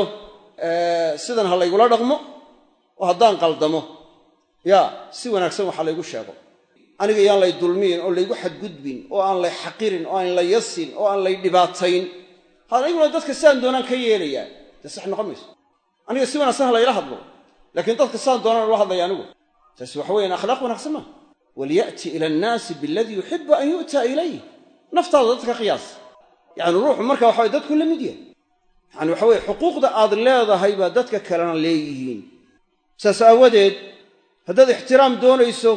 sidan ha laygula dhaqmo oo haddaan qaldamo yaa si wanaagsan waxa laygu sheego aniga yaan lay dulmiyin oo laygu xadgudbin oo aan lay xaqirin oo aan la yasin oo aan lay dhibaatayn aniguna dadka sidaan doonaan ka yeelayaa dee sax noqon mayso aniga si wanaagsan ha layla hadlo laakiin dadka sidaan doonaan ula hadlaya anigu taasi waxa weeyaan akhlaaq wanaagsan maaha walya'ti ila annaasi biladii yuxibu an yu'taa ilayh naftaada dadka qiyaas yacni ruuxu marka waxa way dadku la mid yahay yacani waxa weye xuquuqda aad leedahay baa dadka kalena leeyihiin saas aawadeed haddaad ixtiraam doonayso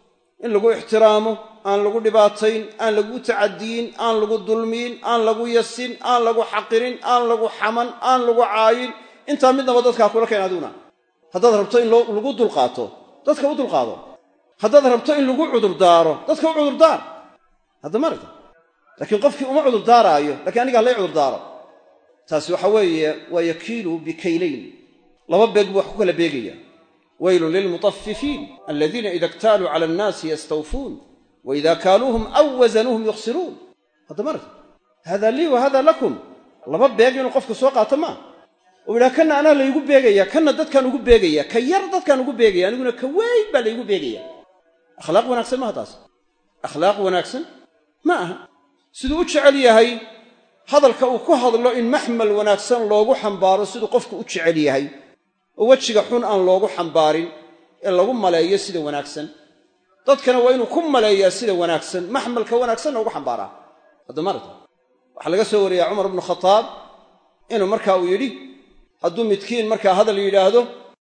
in lagu ixtiraamo aan lagu dhibaatayn aan lagu tacadiyin aan lagu dulmiyin aan lagu yasin aan lagu xaqirin aan lagu xaman aan lagu caayin intaa midnaba dadkaa kula keen adiguna haddaad rabto in lagu dulqaato dadka u dulqaado haddaad rabto in lagu cudurdaaro dadka u cudurdaar hadda maragta laakiin qofkii uma cudurdaaraayo lakiin aniga halay cudurdaaro taasi waxa weeye waa yakiilu bikaylayn laba beeg buu wax ku kala beegaya waylun lilmutafifiin aladiina ida ktaaluu cala annaasi yastawfuun wa ida kaaluuhum aw wasanuuhum yukhsiruun hadda maragta hada lii wa hada lakum laba beeg inuu qofku soo qaato maa oo yidhaha kanna anaa laygu beegaya kanna dadkaan ugu beegaya ka yar dadkaan ugu beegaya aniguna ka weyn baa laygu beegaya akhlaaq wanaagsan maaha taas akhlaaq wanaagsan ma aha siduu u jecel yahay hadalka uu ku hadlo in maxmal wanaagsan loogu xambaaro siduu qofku u jecel yahay oo wejiga xun aan loogu xambaarin ee lagu maleeyo sida wanaagsan dadkana waa inuu ku maleeyaa sida wanaagsan maxmalka wanaagsanna ugu xambaaraa hadda marata waxaa laga soo wariyaa cumar bnu khataab inuu marka uu yidhi hadduu midkiin markaa hadal yidhaahdo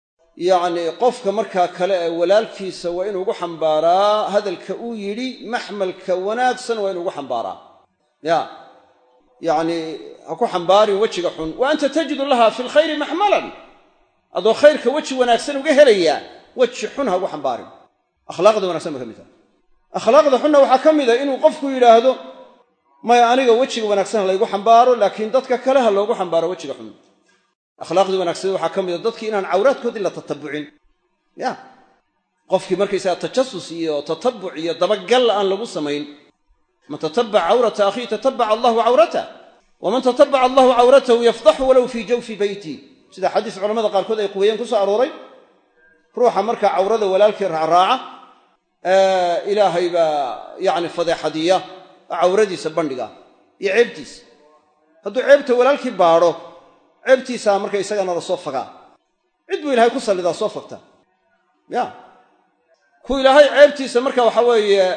yacnii qofka markaa kale ee walaalkiisa waa inuu ugu xambaaraa hadalka uu yidhi maxmalka wanaagsan waa inuu ugu xambaaraa ya yacnii ha ku xambaarin wejiga xun wa anta tajidu laha fi lkhayri maxmalan adoo khayrka weji wanaagsan uga helayaa weji xun ha ugu xambaarin akhlaaqda wanagsan ba ka mid taha akhlaaqda xunna waxaa ka mid a inuu qofku yidhaahdo maya aniga wejiga wanaagsan ha laygu xambaaro laakiin dadka kale ha loogu xambaaro wejiga xun akhlaaqdii wanaagsan waxaa ka mida dadkii inaan cawraadkoodii la tatabucin ya qofkii markaysaga tajasus iyo tatabuc iyo dabagal aan lagu samayn man tatabac cawrata akhiihi tatabaca allahu cawratah waman tatabaca allahu cawratahu yafdaxu walow fii jawfi beyti sida xadiis culamada qaarkood ay quweeyeen ku soo arooray ruuxa markaa cawrada walaalkii raacraaca ilaahay baa yacni fadeexadiya cawradiisa bandhiga iyo ceebtiisa hadduu ceebta walaalkii baadho ceebtiisaa marka isagana la soo fagaa cid buu ilahay ku sallidaa soo fagta ya ku ilaahay ceebtiisa marka waxa weeye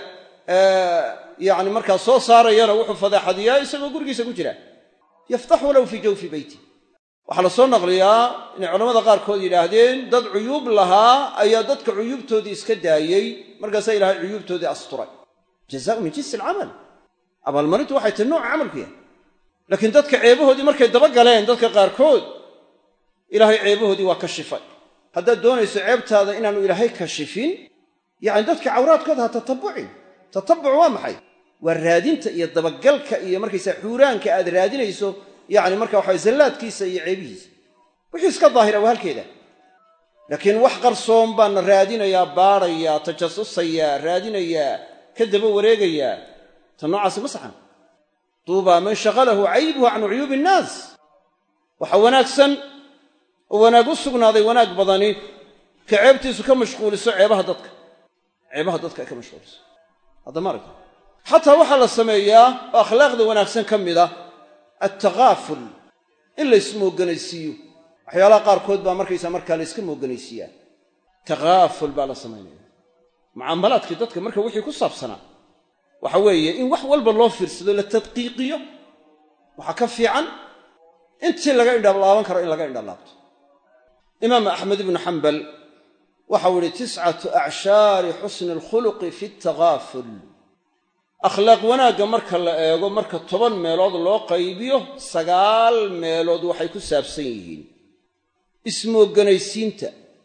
yani markaa soo saarayana wuxuu fadeexadiyaa isagoo gurigiisa ku jira yaftax walow fii jawfi beyti waxaa la soo naqliyaa inay culamada qaarkood yidhaahdeen dad cuyuub lahaa ayaa dadka cuyuubtoodii iska daayey markaasaa ilahay cuyuubtoodii asturay jazaau min jinsi alcamal abaalmarintu waxay tahi nooca camalku yahay laakiin dadka ceebahoodii markay daba galeen dadka qaarkood ilaahay ceebahoodii waa kashifay haddaad doonayso ceebtaada inaanu ilaahay kashifin yacni dadka cawraadkooda ha tatabucin tatabuc waa maxay waa raadinta iyo dabagalka iyo markaysaa xuuraanka aad raadinayso yacni marka waxa zallaadkiisa iyo ceebihiisa wixii iska daahira waa halkeeda laakiin wax qarsoon baana raadinayaa baadhayaa tajasusayaa raadinayaa ka daba wareegayaa ta noocaasi ma saxan duubaa man shaqalahu caybuhu can cuyuubi innaas waxa wanaagsan oo wanaag u sugnaaday wanaag badani ka ceebtiisu ka mashquuliso ceebaha dadka ceebaha dadka ay ka mashquuliso hadda ma aragta xataa waxaa la sameeyaa oo akhlaaqda wanaagsan ka mid ah attakaaful in la ismooganaysiiyo waxyaalaha qaarkood baa markaysaa markaa la yska mooganaysiiyaa takaaful baa la samaynaya mucaamalaadkii dadka marka wixii ku saabsanaa waxa weeye in wax walba loo fiirsado la tadqiiqiyo waxaa ka fiican intii laga indhalaaban karo in laga indhalaabto imaam axmed ibnu xambal waxau ihi tiscatu acshaari xusni alkhuluqi fi takaaful akhlaaq wanaagga marka la eego marka toban meelood loo qaybiyo sagaal meelood waxay ku saabsan yihiin ismooganaysiinta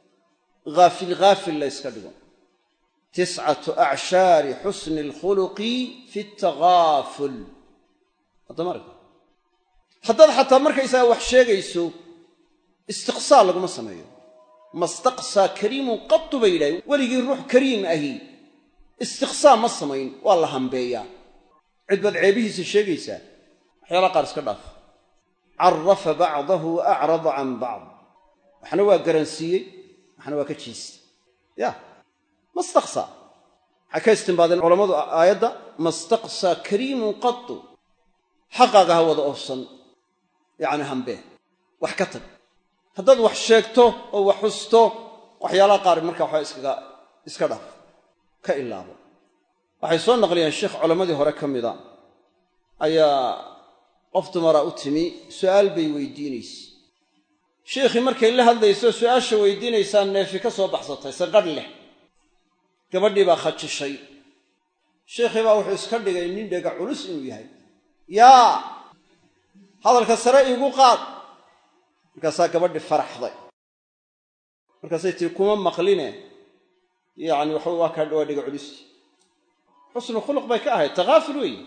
haafil haafil la yska dhigo tiscatu acshaari xusni alkhuluqi fi takaaful haddamara haddaad xataa markaysaga wax sheegayso istiqsaa laguma sameeyo mastaqsaa kariimun qatu bay yidhahay weligii ruux kariim ahi istiqsaa ma samayn waa la hambeeyaa cid baad ceebihiisa sheegaysaa waxyaalaha qaar iska dhaaf carafa bacdahu wa acrada can bacd waxna waa garansiiyey waxna waa ka jiistay ya mastaqsaa waxay ka istimbaadeen culammadu aayadda mastaqsaa kariimun qatu xaqaaga ha wada oofsan yacni hambee wax ka tag haddaad wax sheegto oo wax xusto waxyaalaha qaar marka waxaa iskaga iska dhaaf ka ilaabo waxay soo naqliyeen sheekh culammadii hore ka mida ayaa qof dumara u timi su'aal bay weydiinayse sheikhii markay la hadlayso su'aasha weydiinaysaa neefi ka soo baxsatay sanqadh leh gabadhii baa khajishay sheikhii baa wuxuu iska dhigay nin dhega culus inuu yahay yaa hadalka sare iigu qaad markaasaa gabadhii faraxday markaasay tii kuma maqline yacni waxa waa kaa waa dhiga culisti xusnu khuluq bay ka ahayd takaaful weeye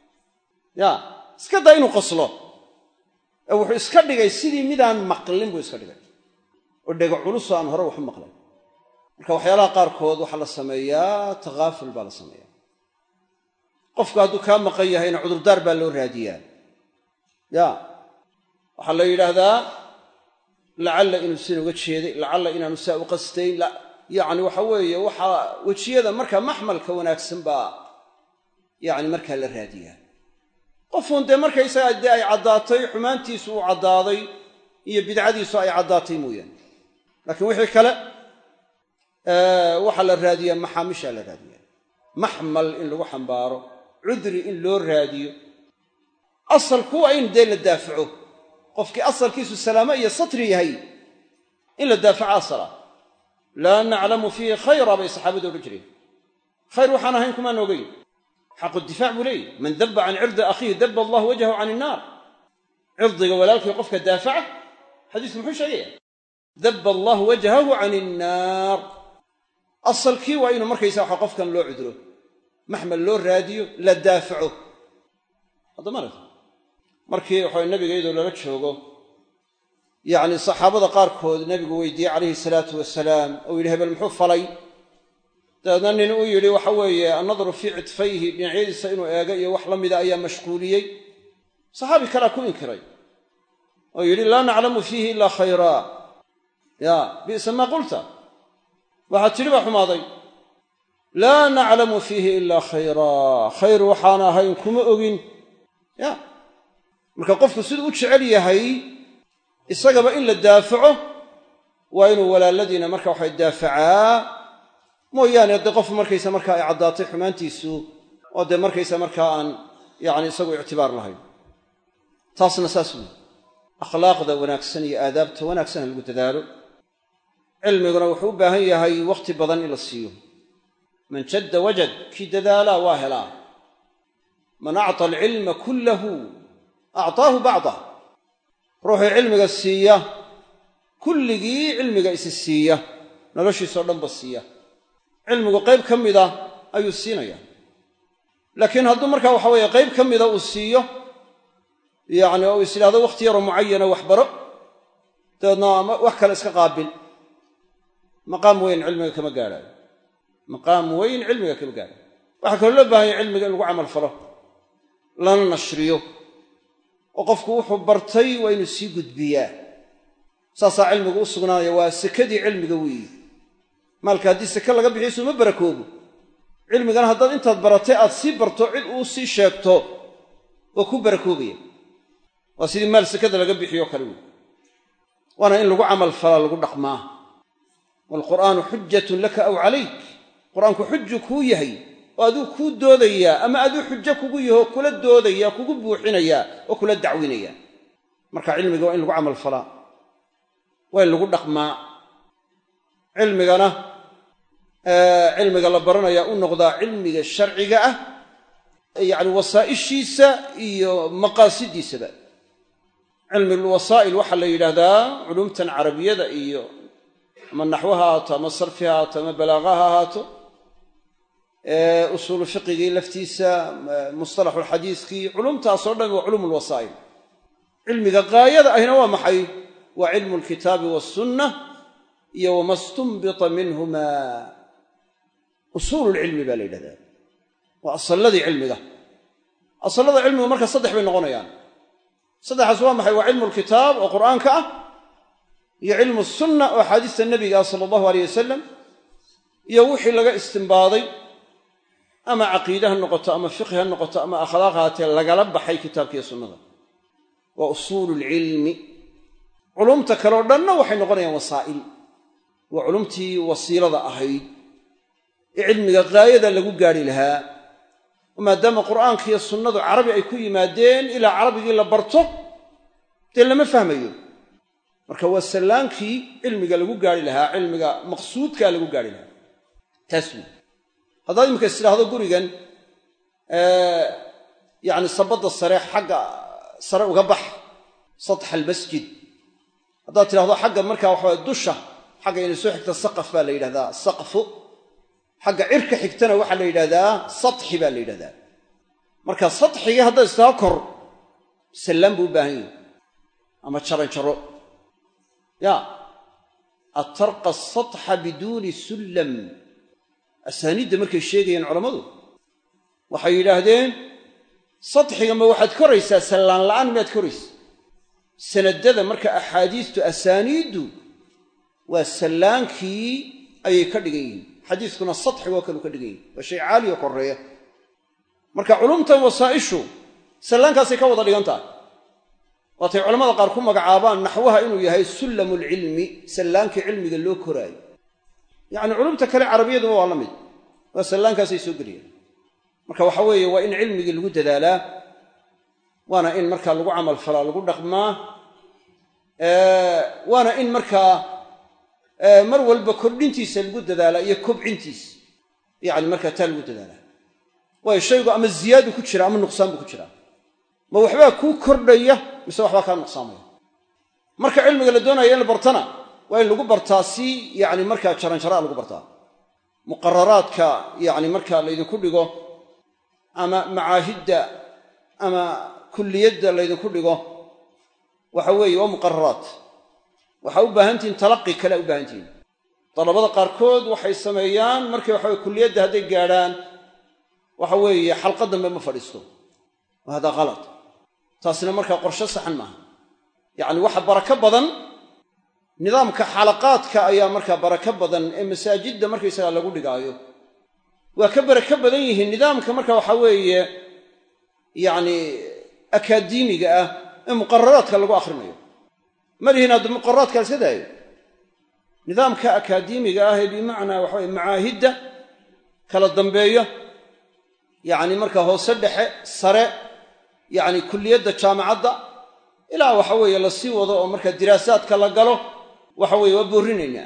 ya iska daa inuu qoslo ee wuxuu iska dhigay sidii midaan maqlin buu iska dhigay oo dhega culusoo aan hore waxu maqlay marka waxyaalaha qaarkood waxaa la sameeyaa takaaful baa la sameeyaa qofku hadduu kaa maqan yahayna cudurdaar baa loo raadiyaa ya waxaa la yidhaahdaa lacalla inuu sin uga jeeday lacalla inaanu saa u qastayn yacni waxa weeye waxaa wejiyada markaa maxmalka wanaagsan baa yacni markaa la raadiyaa qofuun dee markaysagaa dee ay caddaatay xumaantiisu uu caddaaday iyo bidcadiisu ay caddaatay mooyaane laakiin wixii kale waxaa la raadiyaa maxaamishaa la raadiyaa maxmal in lagu xambaaro cudri in loo raadiyo asalku waa in dee la daafaco qofkii asalkiisu salaamo iyo satri yahay in la daafaco asala laa naclamu fiihi khayra bay saxaabadu odhan jireen khayr waxaan ahayn kumaan ogeyn xaqu difaac buu leeyahy man dabba can cirdi akhiihi dabba allahu wajhahu can innaar cirdiga walaalkii qofka daafaca xadiisku muxuu sheegaya dabba allahu wajhahu can innaar asalkii waa inuu markaysa waxa qofkan loo cuduro maxmal loo raadiyo la daafaco haddamart markii waxa nabiga iyadoo lala joogo yacni saxaabada qaarkood nebigu weydiiyey calayhi salaatu wasalaam ou yidhi hebel muxuu falay dabeedna nin uu yidhi waxa weeye annadru fii cidfayhi dhinacyadiisa inuu eego iyo wax la mida ayaa mashquuliyey saxaabi kalea ku inkiray oo yidhi laa naclamu fiihi ilaa khayraa ya bi'sa maa qulta waxaad tidhi baa xumaaday laa naclamu fiihi ilaa khayraa khayr waxaan ahayn kuma ogin ya marka qofku siduu u jecel yahay isagaba in la daafaco waa inuu walaaladiina marka waxay daafacaa mooyaane dee qof markaysa markaa ay caddaatay xumaantiisu oo dee markaysa markaa aan yacni isagu ictibaar lahayn taasna saas weyi akhlaaqda wanaagsan iyo aadaabta wanaagsan ha lagu dadaalo cilmiguna wuxuu u baahan yahay wakhti badan in la siiyo man jadda wajad kii dadaalaa waa helaa man acطa alcilma kullahu acطaahu bacdah ruuxii cilmiga siiya kulligii cilmiga isi siiya noloshiisao dhanba siiya cilmigu qayb ka mida ayuu siinaya laakiin hadduu markaa waxa weeye qayb ka mida uu siiyo yacni oo is idhahdo wakhti yaroo mucayana wax baro dabeedna wax kale iska qaabil maqaam weyn cilmiga kama gaadhaayo maqaam weyn cilmiga kama gaadhaayo waxaa kaloo loo baahanya cilmiga in lagu camal falo lana nashriyo oo qofku wuxuu bartay waa inuu sii gudbiyaa saasaa cilmigu u sugnaanaya waa sekadii cilmiga weeyi maalka haddii seke laga bixiyo suma barakoobo cilmigana haddaad intaad baratay aad sii barto cid uu sii sheegto waa ku barakoobaya waa sidii maal sekada laga bixiyo kale wey waana in lagu camal falaa lagu dhaqmaa waalqur'aanu xujatun laka aw calayk qur-aanku xuju kuu yahay oo aduu kuu doodayaa ama aduu xujo kugu yaho kula doodaya kugu buuxinayaa oo kula dacwinaya marka cilmiga waa in lagu camal falaa waa in lagu dhaqmaa cilmigana cilmiga la baranaya u noqdaa cilmiga sharciga ah yacni wasaa'ishiisa iyo maqaasidiisaba cilmulwasaa'il waxaa la yidhaahdaa culumtan carabiyada iyo ama naxwo ha ahaato ama sarfi ha ahaato ama balaaqa ha ahaato usuulu fiqigii laftiisa mustalaxulxadiiskii culumtaasoo dhan waa culum lwasaa'il cilmiga gaayada ahina waa maxay waa cilmu lkitaabi waasunna iyo wama stunbita minhuma usuululcilmi baa la yidhahdaa waa asalladii cilmiga asallada cilmigu marka saddex bay noqonayaan saddexaas waa maxay waa cilmu lkitaab oo qur'aanka ah iyo cilmu sunna oo axaadiista nebiga ah sala allahu aleyh wasalam iyo wixii laga istimbaaday ama caqiide ha noqoto ama fiqhi ha noqoto ama akhlaaq haatee lagala baxay kitaabkiiyo sunnada waa usuulu lcilmi culumta kaleo dhanna waxay noqonayaan wasaa'il waa culumtii wasiilada ahayd ee cilmiga gaayada lagu gaadhi lahaa maadaama qur'aanka iyo sunnadu carabi ay ku yimaadeen ilaa carabigii la barto dee lama fahmayo marka waa sallaankii cilmiga lagu gaari lahaa cilmiga maqsuudkaa lagu gaari lahaa taas wey haddaad iminka is tidhaahdo gurigan yacni sabadda sare xagga sare uga bax satxa almasjid haddaad tidhahdo xagga markaa waxaway dusha xagga inay soo xigta saqaf baa la yidhahdaa saqfu xagga cirka xigtana waxaa la yidhahdaa satxi baa la yidhahdaa marka satxigii haddaad istaa kor sallaan buu u baahan yahi ama jaranjaro ya atarqa asatxa biduuni sullam asaaniidda markay sheegayeen culammadu waxay yidhaahdeen satxiga ma waxaad koraysaa sallaan la'aan miyaad koraysa sanadada marka axaadiistu asaaniiddu waa sallaankii ayay ka dhigan yihiin xadiiskuna satxigoo kaleu ka dhigan yihin waa shay caaliyo koreeya marka culumtan wasaa'ishu sallaankaasay ka wada dhigan tahay waatay culamada qaar ku magacaabaan naxwaha inuu yahay sullamu lcilmi sallaankii cilmiga loo koraayo yacni culumta kale carabiyaduba waa la mid waa sallaankaasay soo geliyaan marka waxa weeye waa in cilmigii lagu dadaalaa waana in markaa lagu camal falaa lagu dhaqmaa waana in markaa mar walba kordhintiisa lagu dadaalaa iyo kobcintiisa yacni markaa taa lagu dadaalaa waayo shaygu ama ziyaadu ku jira ama nuqsaan buu ku jiraa ma waxbaa kuu kordhaya mise waxbaa kaa nuqsaamaya marka cilmiga la doonaya in la bartana waa in lagu bartaa si yacni markaa jaranjaraa lagu bartaa muqararaadka yacni markaa laydinku dhigo ama macaahidda ama kulliyadda laydinku dhigo waxa weeye waa muqararaat waxaa u baahantihiin talaqi kale u baahantihiin dalabada qaarkood waxay sameeyaan markay waxaweye kulliyadda hadday gaadhaan waxa weeye xalqa dambe ma fadhiisto wa hada kalad taasina markaa qorsho saxan maaha yacni waxa barako badan nidaamka xalaqaadka ayaa markaa barako badan ee masaajidda markaysagaa lagu dhigaayo waa ka barako badan yihiin nidaamka marka waxa weeye yacni akaademiga ah ee muqararaadka lagu akhrinayo malihiin hadda muqararaadka iska daayo nidaamka akaademiga ah ee bimacnaa waxaweye macaahidda kala dambeeyo yacni markaa hoose dhexe sare yacni kulliyadda jaamacadda ilaa waxa weeye la sii wado oo markaa diraasaadka la galo waxa weeye waa boorrinaynaa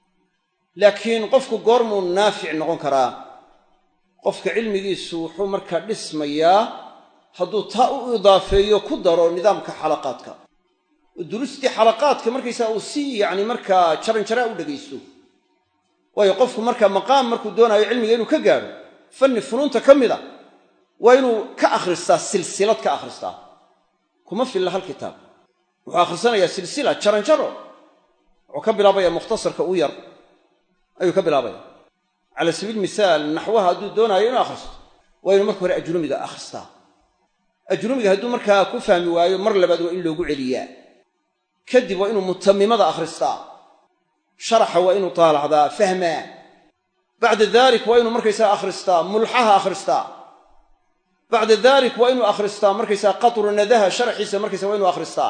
laakiin qofku goormuu naafic noqon karaa qofka cilmigiisu wuxuu markaa dhismayaa hadduu taa u idaafeeyo ku daro nidaamka xalaqaadka oo duruustii xalaqaadka markaysaa uu si yacni markaa jaranjaraa u dhegaysto waayo qofku markaa maqaam markuu doonaayo cilmiga inuu ka gaadho fanni funuunta ka mid a waa inuu ka akhristaa silsilad ka akhristaa kuma filla hal kitaab wuxuu akhrisanayaa silsila jaranjaro wuxuu ka bilaabaya mukhtasarka u yar ayuu ka bilaabaya cala sabiil misaal naxwaha hadduu doonaayo inuu akhristo waa inuu marka hore ajrumiga akhristaa ajrumiga hadduu markaa ku fahmi waayo mar labaad waa in loogu celiyaa kadib waa inuu mutamimada akhristaa sharaxa waa inuu taalacdaa fahmaa bacda dalik waa inuu markaysaa akhristaa mulxaha akhristaa bacda dalik waa inuu akhristaa markaysaa qatru nadaha sharaxiisa markaysa waa inuu akhristaa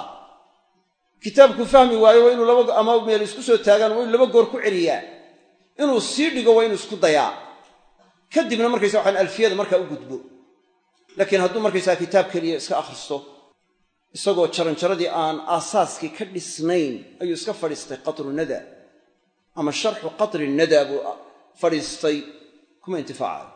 kitaabku fahmi waayo waa inuu laba ama meel isku soo taagaan waa inuu laba goor ku celiyaa inuu sii dhigo waa inuu isku dayaa kadibna markaysa waxaan alfiyada markaa u gudbo laakiin hadduu markaysaa kitaab keliya iska akhristo isagoo jaranjaradii aan aasaaskii ka dhisnayn ayuu iska fadhiistay qatru nada ama sharxu qatri nada buu fadhiistay kuma intifaacayo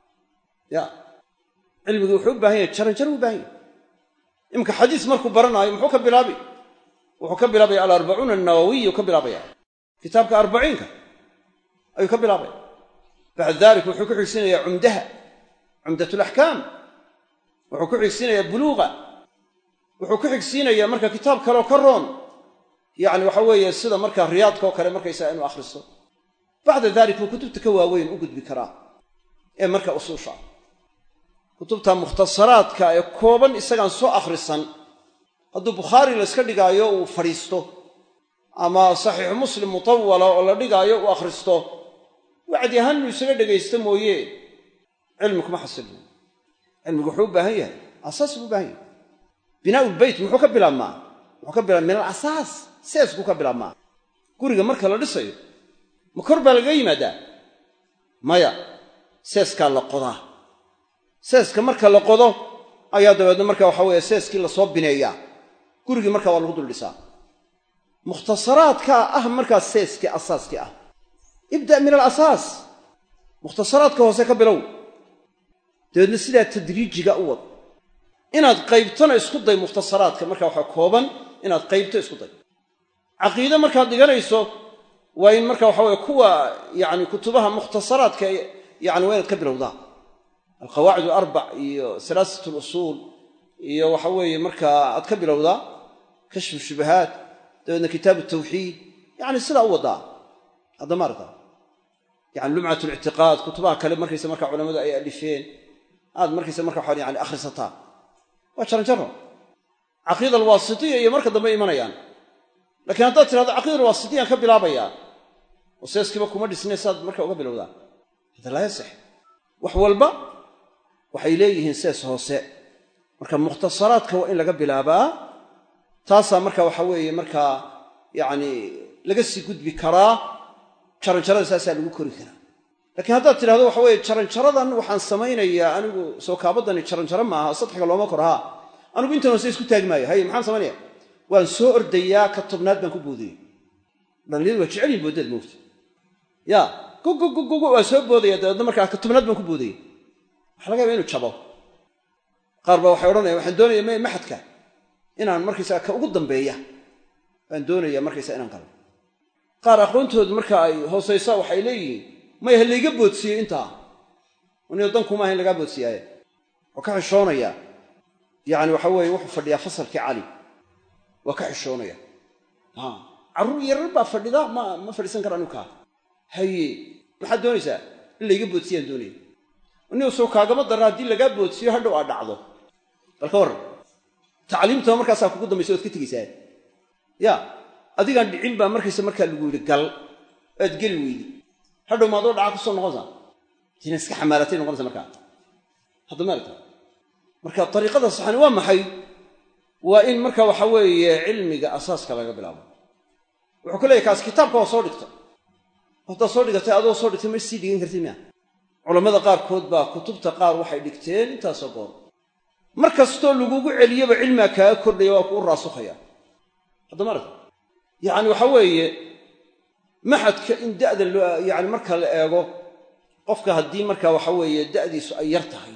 ya cilmigii wuxuu u baahan yahay jaranjaro u baahan yahy iminka xadiis markuu baranaayo muxuu ka bilaabi wuxuu ka bilaabaya alarbacuuna annawawiyu ka bilaabaya kitaabka arbaciinka ayuu ka bilaabaya bacda dalik wuxuu ku xigsiinayaa cumdaha cumdatulaxkaam wuxuu ku xigsiinayaa buluuqa wuxuu ku xigsiinayaa marka kitaab kaleoo ka roon yacni waxa weeye sida markaa riyaadka oo kale markaysaa inuu akhristo bacda dalik buu kutubta ka waaweyn u gudbi karaa ee marka usuusha ah kutubta mukhtasaraadka ee kooban isagaan soo akhrisan hadduu bukhaari layska dhigaayo uu fadhiisto ama saxiixu muslim mutawala oo la dhigaayo uu akhristo wacdi ahaan inuu isaga dhegaysto mooye cilmi kuma xasilmo cilmigu wuxuu u baahan yahay asaas buu u baahan yahay binaau lbeyt muxuu ka bilaabmaa muxuu ka bilaabma min alasaas seeskuu ka bilaabmaa guriga marka la dhisayo ma kor baa lagaga yimaadaa maya seeskaa la qodaa seeska marka la qodo ayaa dabeedna marka waxa weeye seeskii lasoo bineeyaa gurigii markaa waa lagu dul dhisaa mukhtasaraadkaa ah markaa seeskii asaaskii ah ibda' min alasaas mukhtasaraadka hoose ka bilow dabeedna sidaa tadriijiga u wad inaad qaybtona isku day mukhtasaraadka marka waxaa kooban inaad qaybto isku day caqiide markaad dhiganayso waa in marka waxa weye kuwa yani kutubaha mukhtasaraadka yani waa inaad ka bilowdaa alqawaacid alarbac iyo salaasat lusuul iyo waxa weeye markaa aad ka bilowdaa kashfu shubahaat dabeedna kitaabu tawxiid yani sidaa u wadaa hadda maarata yani lumcat lictiqaad kutubaha kale markaysa marka culamadu ay alifeen aad markaysa marka waxaa yani akhrisataa waa jaranjaro caqiida alwaasitiya iyo marka dambe imanayaan lakiin haddaad tirahdo caqiida alwaasitiyaan ka bilaabayaa oo seeskiiba kuma dhisnay saad marka uga bilowdaa hada laa yasex wax walba waxay leeyihiin sees hoose marka mukhtasaraadka waa in laga bilaabaa taasaa marka waxa weeye markaa yacni laga sii gudbi karaa jaranjarada saasaa lagu kori karaa lakiin haddaad tidhahdo waxa weye jaranjaradan waxaan samaynayaa anigu soo kaabadani jaranjaro maaha sadxiga looma kor haa anigu intan hoose isku taagi maayo haye maxaan samaynaya waan soo ordayaa ka tobnaad baan ku boodayey dhallinyadu waa jecelyihin booddeed moogta ya gogogogogo waa soo boodaya dabeedna markaa ka tobnaad baan ku boodayey waxa laga yaba inu jabo qaar baa waxay odhanaya waxaan doonaya m maxadka inaan markaysaa ka ugu dambeeya baan doonaya markaysa inaan galo qaar aqoontoodu marka ay hoosaysa waxay leeyihiin maya ha layga boodsiiyey intaa anigo dankuma aha in lagaa boodsiiyaaye waa ka xishoonaya yacni waxa weeye wuxuu fadhiyaa fasalkii cali waa ka xishoonaya carruur yarar baa fadhida ma ma fadhiisan kara anigu kaa haye maxaad doonaysaa in layga boodsiyaan doonaya nin soo kaagama darra haddii lagaa boodsiyo hadhow aad dhacdo bal ka warran tacliimtaba markaasaa kugu dambaysa oad ka tegaysaa ya adigaan dhicin baa markaysa markaa lagu yidhi gal aad geli weydi hadhow maadoo dhaca kusoo noqonaysaa tina iska xamaalatay noqonaysa markaa hadda maarta marka dariiqada saxani waa maxay waa in marka waxa weeye cilmiga asaaska laga bilaabo wuxuu ka leeyahy kaas kitaabka waa soo dhigta haddaad soo dhigatay adoo soo dhigtay ma sii dhigan kartid miya culammada qaarkood baa kutubta qaar waxay dhigteen intaasoo goor mar kastoo lagugu celiyoba cilmiga kaaga kordhaya waa kuu raasukhaya hadda maarta yacni waxa weeye maxadka in da'da loo yacni marka la eego qofka haddii marka waxa weeye da'diisu ay yar tahay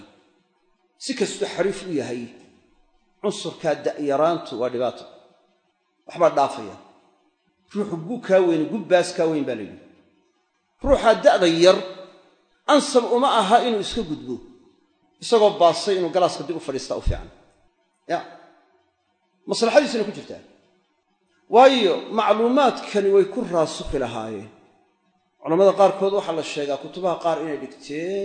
si kastuu xariif u yahay cunsurkaa da'yaraantu waa dhibaato waxbaa dhaafaya ruuxu gu kaa weyne gubbaas kaa weyn baa la yidhi ruuxaa da'da yar ansab uma aha inuu iska gudbo isagoo baasay inuu galaaska dib u fadhiistaa u fiican ya maslaxadiisuna ku jirtaa waayo macluumaadkani way ku raasukhi lahaayeen culammada qaarkood waxaa la sheegaa kutubaha qaar inay dhigteen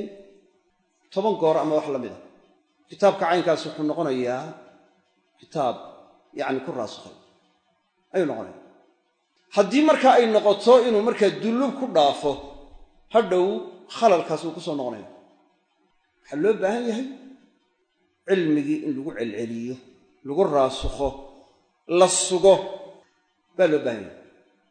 toban goor ama wax la mid a kitaabka caynkaas wuxuu noqonayaa kitaab yacni ku raasukhay ayuu noqonaya haddii marka ay noqoto inuu markaa dullub ku dhaafo hadhow khalalkaas wuu ku soo noqonaya waxaa loo baahan yahay cilmigii in lagu celceliyo lagu raasukho la sugo baa loo baahan yahay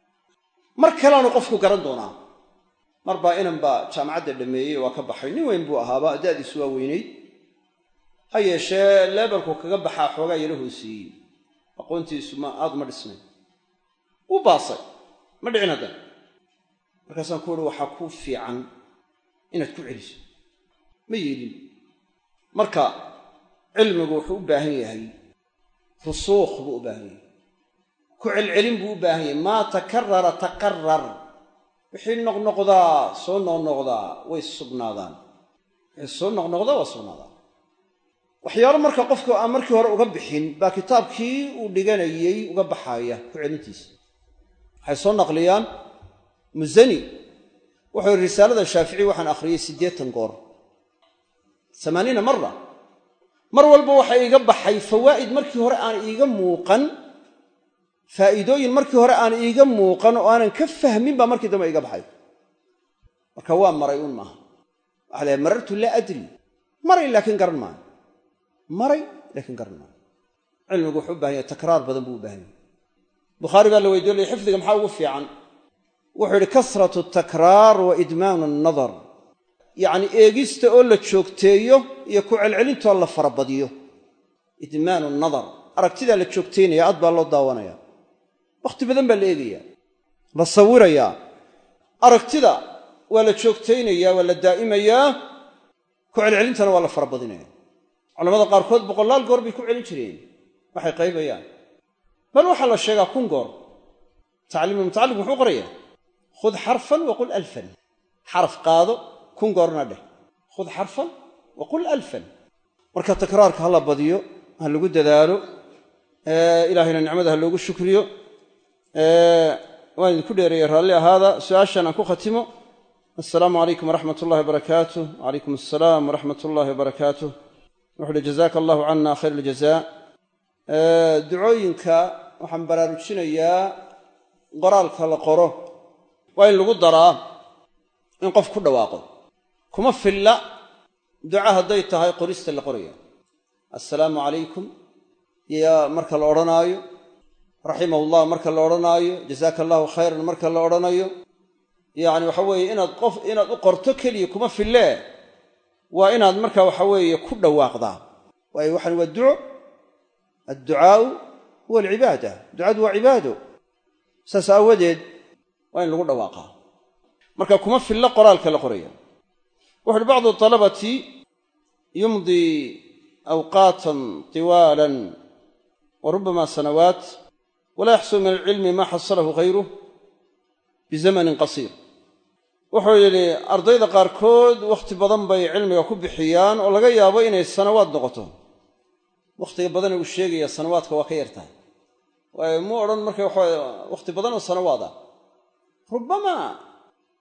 mar kaleanu qofku garan doonaa mar baa inan baa jaamacadda dhammeeyey waa ka baxay nin weyn buu ahaaba da'diisu waa weynayd ha yeeshee leebelku kaga baxaa xoogaa yaro hooseeyey aqoontiisu ma aad uma dhisnay wuu baasay ma dhicin haddana markaasaan ku uhi waxaa kuu fiican inaad ku celiso ma yeelin marka cilmigu wuxuu u baahan yahay rusuukh buu u baahan yahay ku celcelin buu u baahan yahay maa takarara taqarar wixii noqnoqdaa soo noqnoqdaa way sugnaadaan wixii soo noqnoqdaa waa sugnaadaan waxyaalo marka qofku aan markii hore uga bixin baa kitaabkii uu dhiganayey uga baxaaya ku celintiisa waxay soo naqliyaan musani wuxuu yidhi risaalada shaafici waxaan akhriyey siddeetan goor amaaniina mara mar walba waxa iiga baxay fawaa'id markii hore aan iiga muuqan faa'iidooyin markii hore aan iiga muuqan oo aanan ka fahmin baa markii dambe iga baxay marka waa maray un maaha waxa lahay marartu laa adri maray laakiin garan maayo maray laakiin garan maayo cilmigu wuxuu u bahan yahay takraar badan buu u baahan yahay bukhaari baa la weydiyo lay xifdiga maxaa ugu fiican wuxuu yidhi kasratu takraar wa idmaanu annadar yacni eegista oo la joogteeyo iyo ku celcelintoo la farabadiyo idmaanu nadar aragtidaa la joogtaynaya aad baa loo daawanaya wakhti badan baa la eegayaa la sawirayaa aragtida waa la joogtaynayaa waa la daa'imayaa ku celcelintana waa la farabadinaya culamada qaarkood boqolaal goor bay ku celin jireen waxay qaybayaan bal waxaa la sheegaa kun goor tacliimu mutacallim muxuu qorayaa khud xarfan wa qul alfan xaraf qaado kun goorna dheh khud xarfan wa qul alfan marka takraarka ha la badiyo ha lagu dadaalo ilaahayna nicmada ha loogu shukriyo waan idinku dheereeyey raalli ahaada su-aashan aan ku khatimo assalaamu calaykum waraxmat ullahi wabarakaatuh wacalaykum assalaam waraxmat ullahi wabarakaatuh wuxu uhi jazaaka allahu cana khayr aljaza ducooyinka waxaan baraarujinayaa qoraalka la qoro waa in lagu daraa in qof ku dhawaaqo kuma filla duca hadday tahay qorista la qoraya assalaamu calaykum iyo marka la odhanaayo raximahullah marka la odhanaayo jazaaka allahu khayran marka la odhanayo yacni waxa weeye inaad qof inaad u qorto keliya kuma fillee waa inaad marka waxa weeye ku dhawaaqdaa waayo waxaan waa duco adducaau huwa alcibaada ducadu waa cibaado saas aawadeed waa in lagu dhawaaqaa marka kuma fillo qoraalka la qoraya wuxu uhi bacdu talabati yumdii awqaatan tiwaalan wa rubbama sanawaat walaa yaxsul min alcilmi maa xasalahu hayruh bizamanin qasiir wuxuu yidhi ardayda qaarkood wakhti badan bay cilmiga ku bixiyaan oo laga yaabo inay sanawaad noqoto wakhtiga badana uu sheegaya sanawaadka waa ka yartahay waayo mu odhan marka waxa wakhti badan oo sanawaad ah rubbama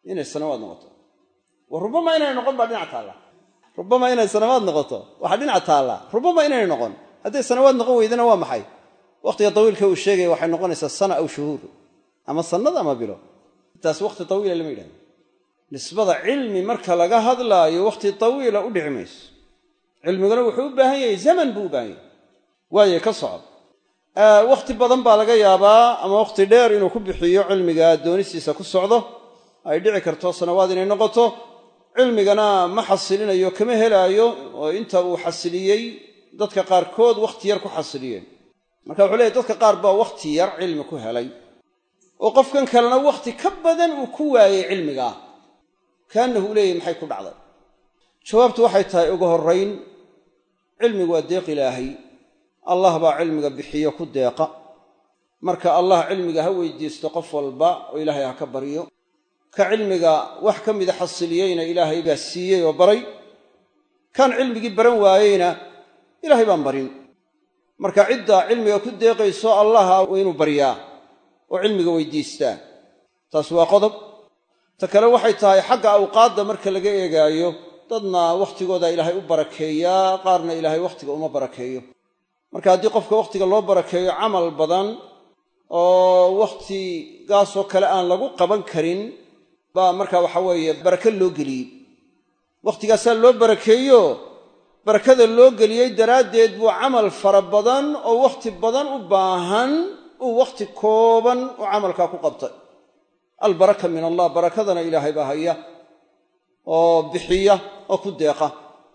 inay sanawaad noqoto wa rubama inay noqon baa dhinac taalla rubama inay sanawaad noqoto waxaa dhinac taalla rubama inay noqon hadday sanawaad noqon weydana waa maxay wakhtiga tawiilka uu sheegaya waxay noqonaysaa sana aw shuhuur ama sannad ama bilo taas wakhti tawiila lama yidhahdo nisbada cilmi marka laga hadlaayo wakhti tawiila u dhici mayso cilmiguna wuxuu u baahan yahay zaman buu u baahan yahay waaye ka socod wakhti badan baa laga yaabaa ama wakhti dheer inuu ku bixiyo cilmiga doonistiisa ku socdo ay dhici karto sanawaad inay noqoto cilmigana ma xasilinayo kama helaayo oo inta uu xasiliyey dadka qaarkood wakhti yar ku xasiliyeen marka wuxuu leeyahy dadka qaar baa wakhti yar cilmi ku helay oo qofkan kalena wakhti ka badan uu ku waayey cilmigaa kaanahu u leeyahy maxay ku dhacday jawaabtu waxay tahay ugu horrayn cilmigu waa deeq ilaahay allah baa cilmiga bixiyo ku deeqa marka allah cilmiga ha weydiisto qof walba oo ilaahay ha ka baryo ka cilmiga wax ka mida xasiliyeyna ilaahay baa siiyey oo baray kan cilmigii baran waayeyna ilaahay baan barin marka cidda cilmiga ku deeqayso allaha waa inuu baryaa oo cilmiga weydiistaa taas waa qodob ta kale waxay tahay xagga awqaadda marka laga eegaayo dadna wakhtigooda ilaahay u barakeeyaa qaarna ilaahay wakhtiga uma barakeeyo marka haddii qofka wakhtiga loo barakeeyo camal badan oo wakhtigaasoo kale aan lagu qaban karin baa marka waxa weeye barake loo geliyey wakhtigaasaa loo barakeeyo barakada loo geliyey daraaddeed buu camal fara badan oo wakhti badan u baahan uu wakhti kooban u camalkaa ku qabtay albaraka min allah barakadana ilaahay baa haya oo bixiya oo ku deeqa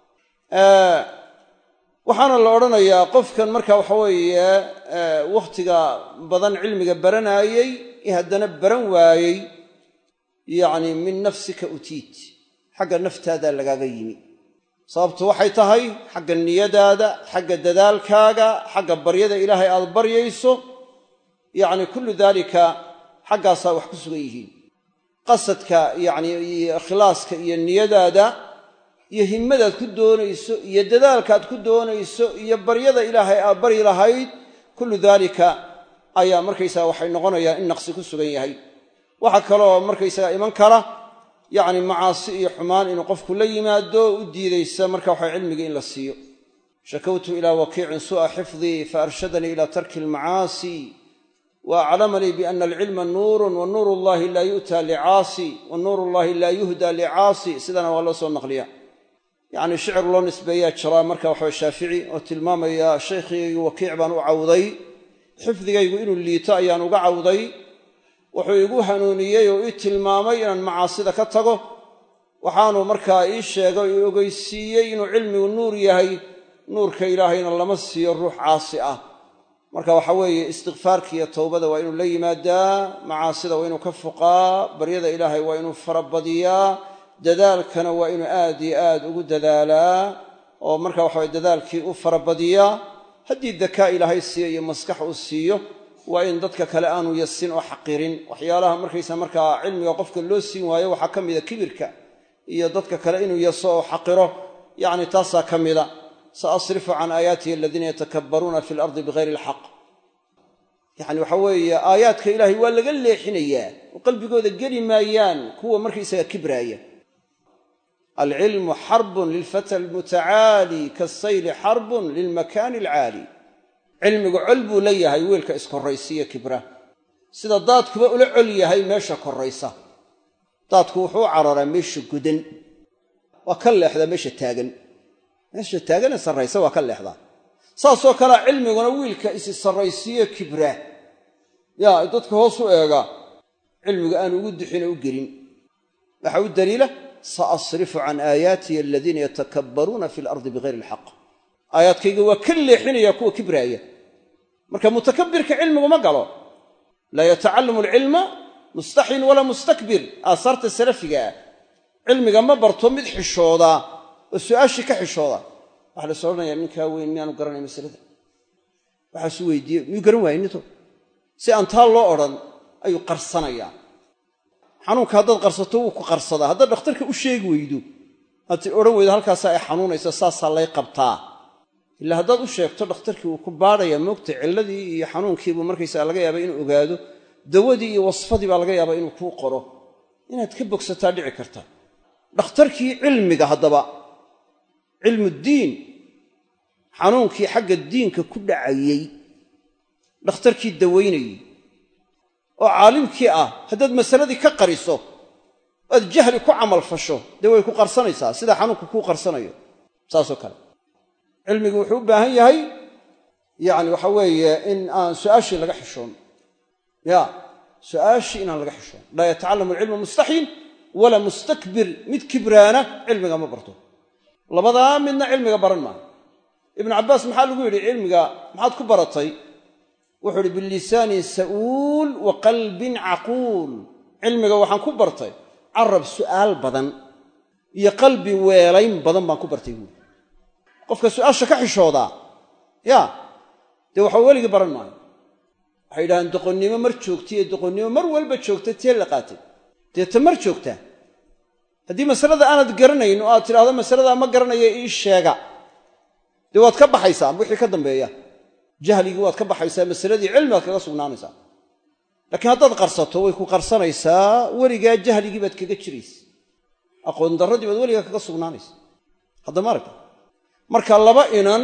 waxaana la odhanayaa qofkan marka waxa weeye wakhtiga badan cilmiga baranaayey ee haddana baran waayey yacni min nafsika utiit xagga naftaadaa lagaaga yimi sababtu waxay tahay xagga niyadaada xagga dadaalkaaga xagga baryada ilaahay aad baryayso yacni kullu daalika xaggaasaa wax ku sugan yihiin qasadka yacni iyo ikhlaaska iyo niyadaada iyo himmadaad ku doonayso iyo dadaalkaad ku doonayso iyo baryada ilaahay aad baryi lahayd kullu daalika ayaa markaysaga waxay noqonayaan in naqsi ku sugan yahay waxaa kaloo markaysaga iman kara yacni macaasi iyo xumaan inuu qofku la yimaado u diidaysa marka waxa cilmigii in la siiyo shakawtu ilaa wakiicin su'a xifdii fa arshadanii ila tarki almacaasi wa aclamanii biana alcilma nuurun wa nuur llahi laa yu'ta licaasi wa nuur llahi laa yuhda licaasi sidana waa loo soo naqliya yacni shicir loo nisbeeyaa jiraa marka waxawa shaafici oo tilmaamaya shaykhigaygu wakiic baan u cawday xifdigaygu inuu liito ayaan uga cawday wuxuu igu hanuuniyey oo ii tilmaamay inaan macaasida ka tago waxaanu markaa ii sheegay oo ogeysiiyey inuu cilmigu nuur yahay nuurka ilaahayna lama siiyo ruux caasi ah marka waxa weeye istikfaarka iyo towbada waa inuu la yimaadaa macaasida waa inuu ka fuqaa baryada ilaahay waa inuu farabadiyaa dadaalkana waa inuu aad iyo aad ugu dadaalaa oo marka waxaweye dadaalkii u farabadiyaa haddii dakaa ilaahay siiyo iyo maskax uu siiyo waa in dadka kale aanu yasin oo xaqirin waxyaalaha markaysa markaa cilmiga qofka loo siin waayo waxaa ka mida kibirka iyo dadka kale inuu yaso oo xaqiro yacni taasaa ka mida sa asrifu can aayaatihi aladiina yatakabbaruuna fi lardi bigayri alxaq yacni waxa weeye aayaadka ilaahay waa laga leexinayaa oo qalbigooda geli maayaan kuwa markaysaga kibraaya alcilmu xarbun lilfata almutacaali kaasayli xarbun lilmakaani alcaali cilmigu col buu la yahay weelka iskorraysiiyo kibra sida daadkuba ula col yahay meesha korraysa daadku wuxuu u cararaa meesha godan waa ka leexdaa meesha taagan meesha taaganee sarraysa waa ka leexdaa saasoo kalea cilmiguna wiilka isi sarraysiiyo kibra yaa dadka hoos u eega cilmiga aanu ugu duxin oo u gelin waxaa u daliila saasrifu can aayaatiya aladiina yatakabbaruuna fi alardi bigayri alxaq aayaadkayga waa ka leexinaya kuwa kibraaya marka mutakabirka cilmigu ma galo laa yatacallamu alcilma mustaxin walaa mustakbir aasaarta salafiga ah cilmiga ma barto mid xishooda oo su'aashii ka xishooda waxaa las odhanaya ninkaa weyn miyaanu garanay masalada waxaasu weydiiye miyuu garan waayey ninto si aan taa loo odhan ayuu qarsanayaa xanuunka haddaad qarsato wuu ku qarsadaa haddaad dhakhtarka u sheegi weydo aad ti odhan weydo halkaasaa ay xanuunaysa saasaa lay qabtaa ilaa haddaad u sheegto dhakhtarkii wuu ku baadhaya moogta cilladii iyo xanuunkiibuu markaysaa laga yaaba inuu ogaado dawadii iyo wasfadii baa laga yaabaa inuu kuu qoro inaad ka bogsataa dhici karta dhakhtarkii cilmiga haddaba cilmuddiin xanuunkii xagga diinka ku dhacayey dhakhtarkii dawaynayey oo caalimkii ah haddaad masaladii ka qariso aad jahli ku camal fasho dee way ku qarsanaysaa sida xanuunku kuu qarsanayo saasoo kale cilmigu wuxuu u baahan yahay yacni waxa weeye in aan su'aashii laga xishoon ya su'aashii inaan laga xishoon laa yatacallamu alcilma mustaxyin walaa mustakbir mid kibraana cilmiga ma barto labadaa midna cilmiga baran maayo ibnu cabbaas maxaa lagu yidhi cilmiga maxaad ku baratay wuxuu ihi bilisaanin sa'uul wa qalbin caquul cilmiga waxaan ku bartay carab su'aal badan iyo qalbi weelayn badan baan ku bartay buuri qofka su'aasha ka xishoodaa ya dee waxba weligii baran maayo waxay yidhahdeen doqonnimo mar joogtay ee doqonnimo mar walba joogta tee la qaatay dee ta mar joogtaa haddii masalada aanad garanayn oo aad tidhahdo masaladaa ma garanaya ii sheega dee waad ka baxaysaa wixii ka dambeeya jahligii waad ka baxaysaa masaladii cilmi baad kaga sugnaanaysaa laakiin haddaad qarsato way ku qarsanaysaa weligaa jahligii baad kaga jiraysa aqoon darradii baad weligaa kaga sugnaanaysa haddama aragta marka laba inan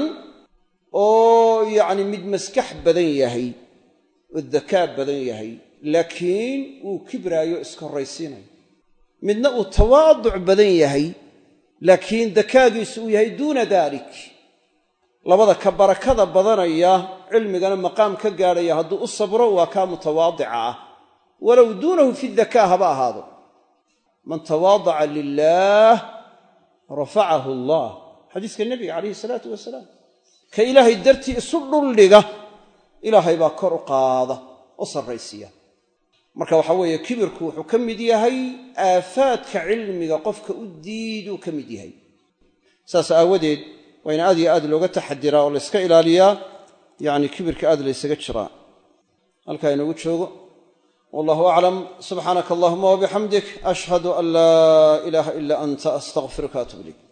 oo yacni mid maskax badan yahay oo dakaa badan yahay laakiin uu kibraayo iskorraysiinayo midna uu tawaaduc badan yahay laakiin dakaagiisu uu yahay duuna dalik labada ka barakada badanaya cilmigana maqaam ka gaadhaya hadduu u sabro waa kaa mutawaadica ah walow duunahu fi dakaa haba ahaado man tawaadaca lilaah rafacahu allah xadiiska nebiga calayhi salaatu wasalaam ka ilaahay dartii isu dhuldhiga ilaahay baa kor u qaada oo sarraysiya marka waxaa weeye kibirku wuxuu ka mid yahay aafaadka cilmiga qofka u diiduu ka mid yahay saas aawadeed waa in aad iyo aad looga taxadiraa oo layska ilaaliyaa yacni kibirka aad laysaga jiraa halkaa inoogu joogo wallahu aclam subxaanaka allahuma wabixamdik ashhadu an laa ilaaha ila anta astaqfiruka atub ilayk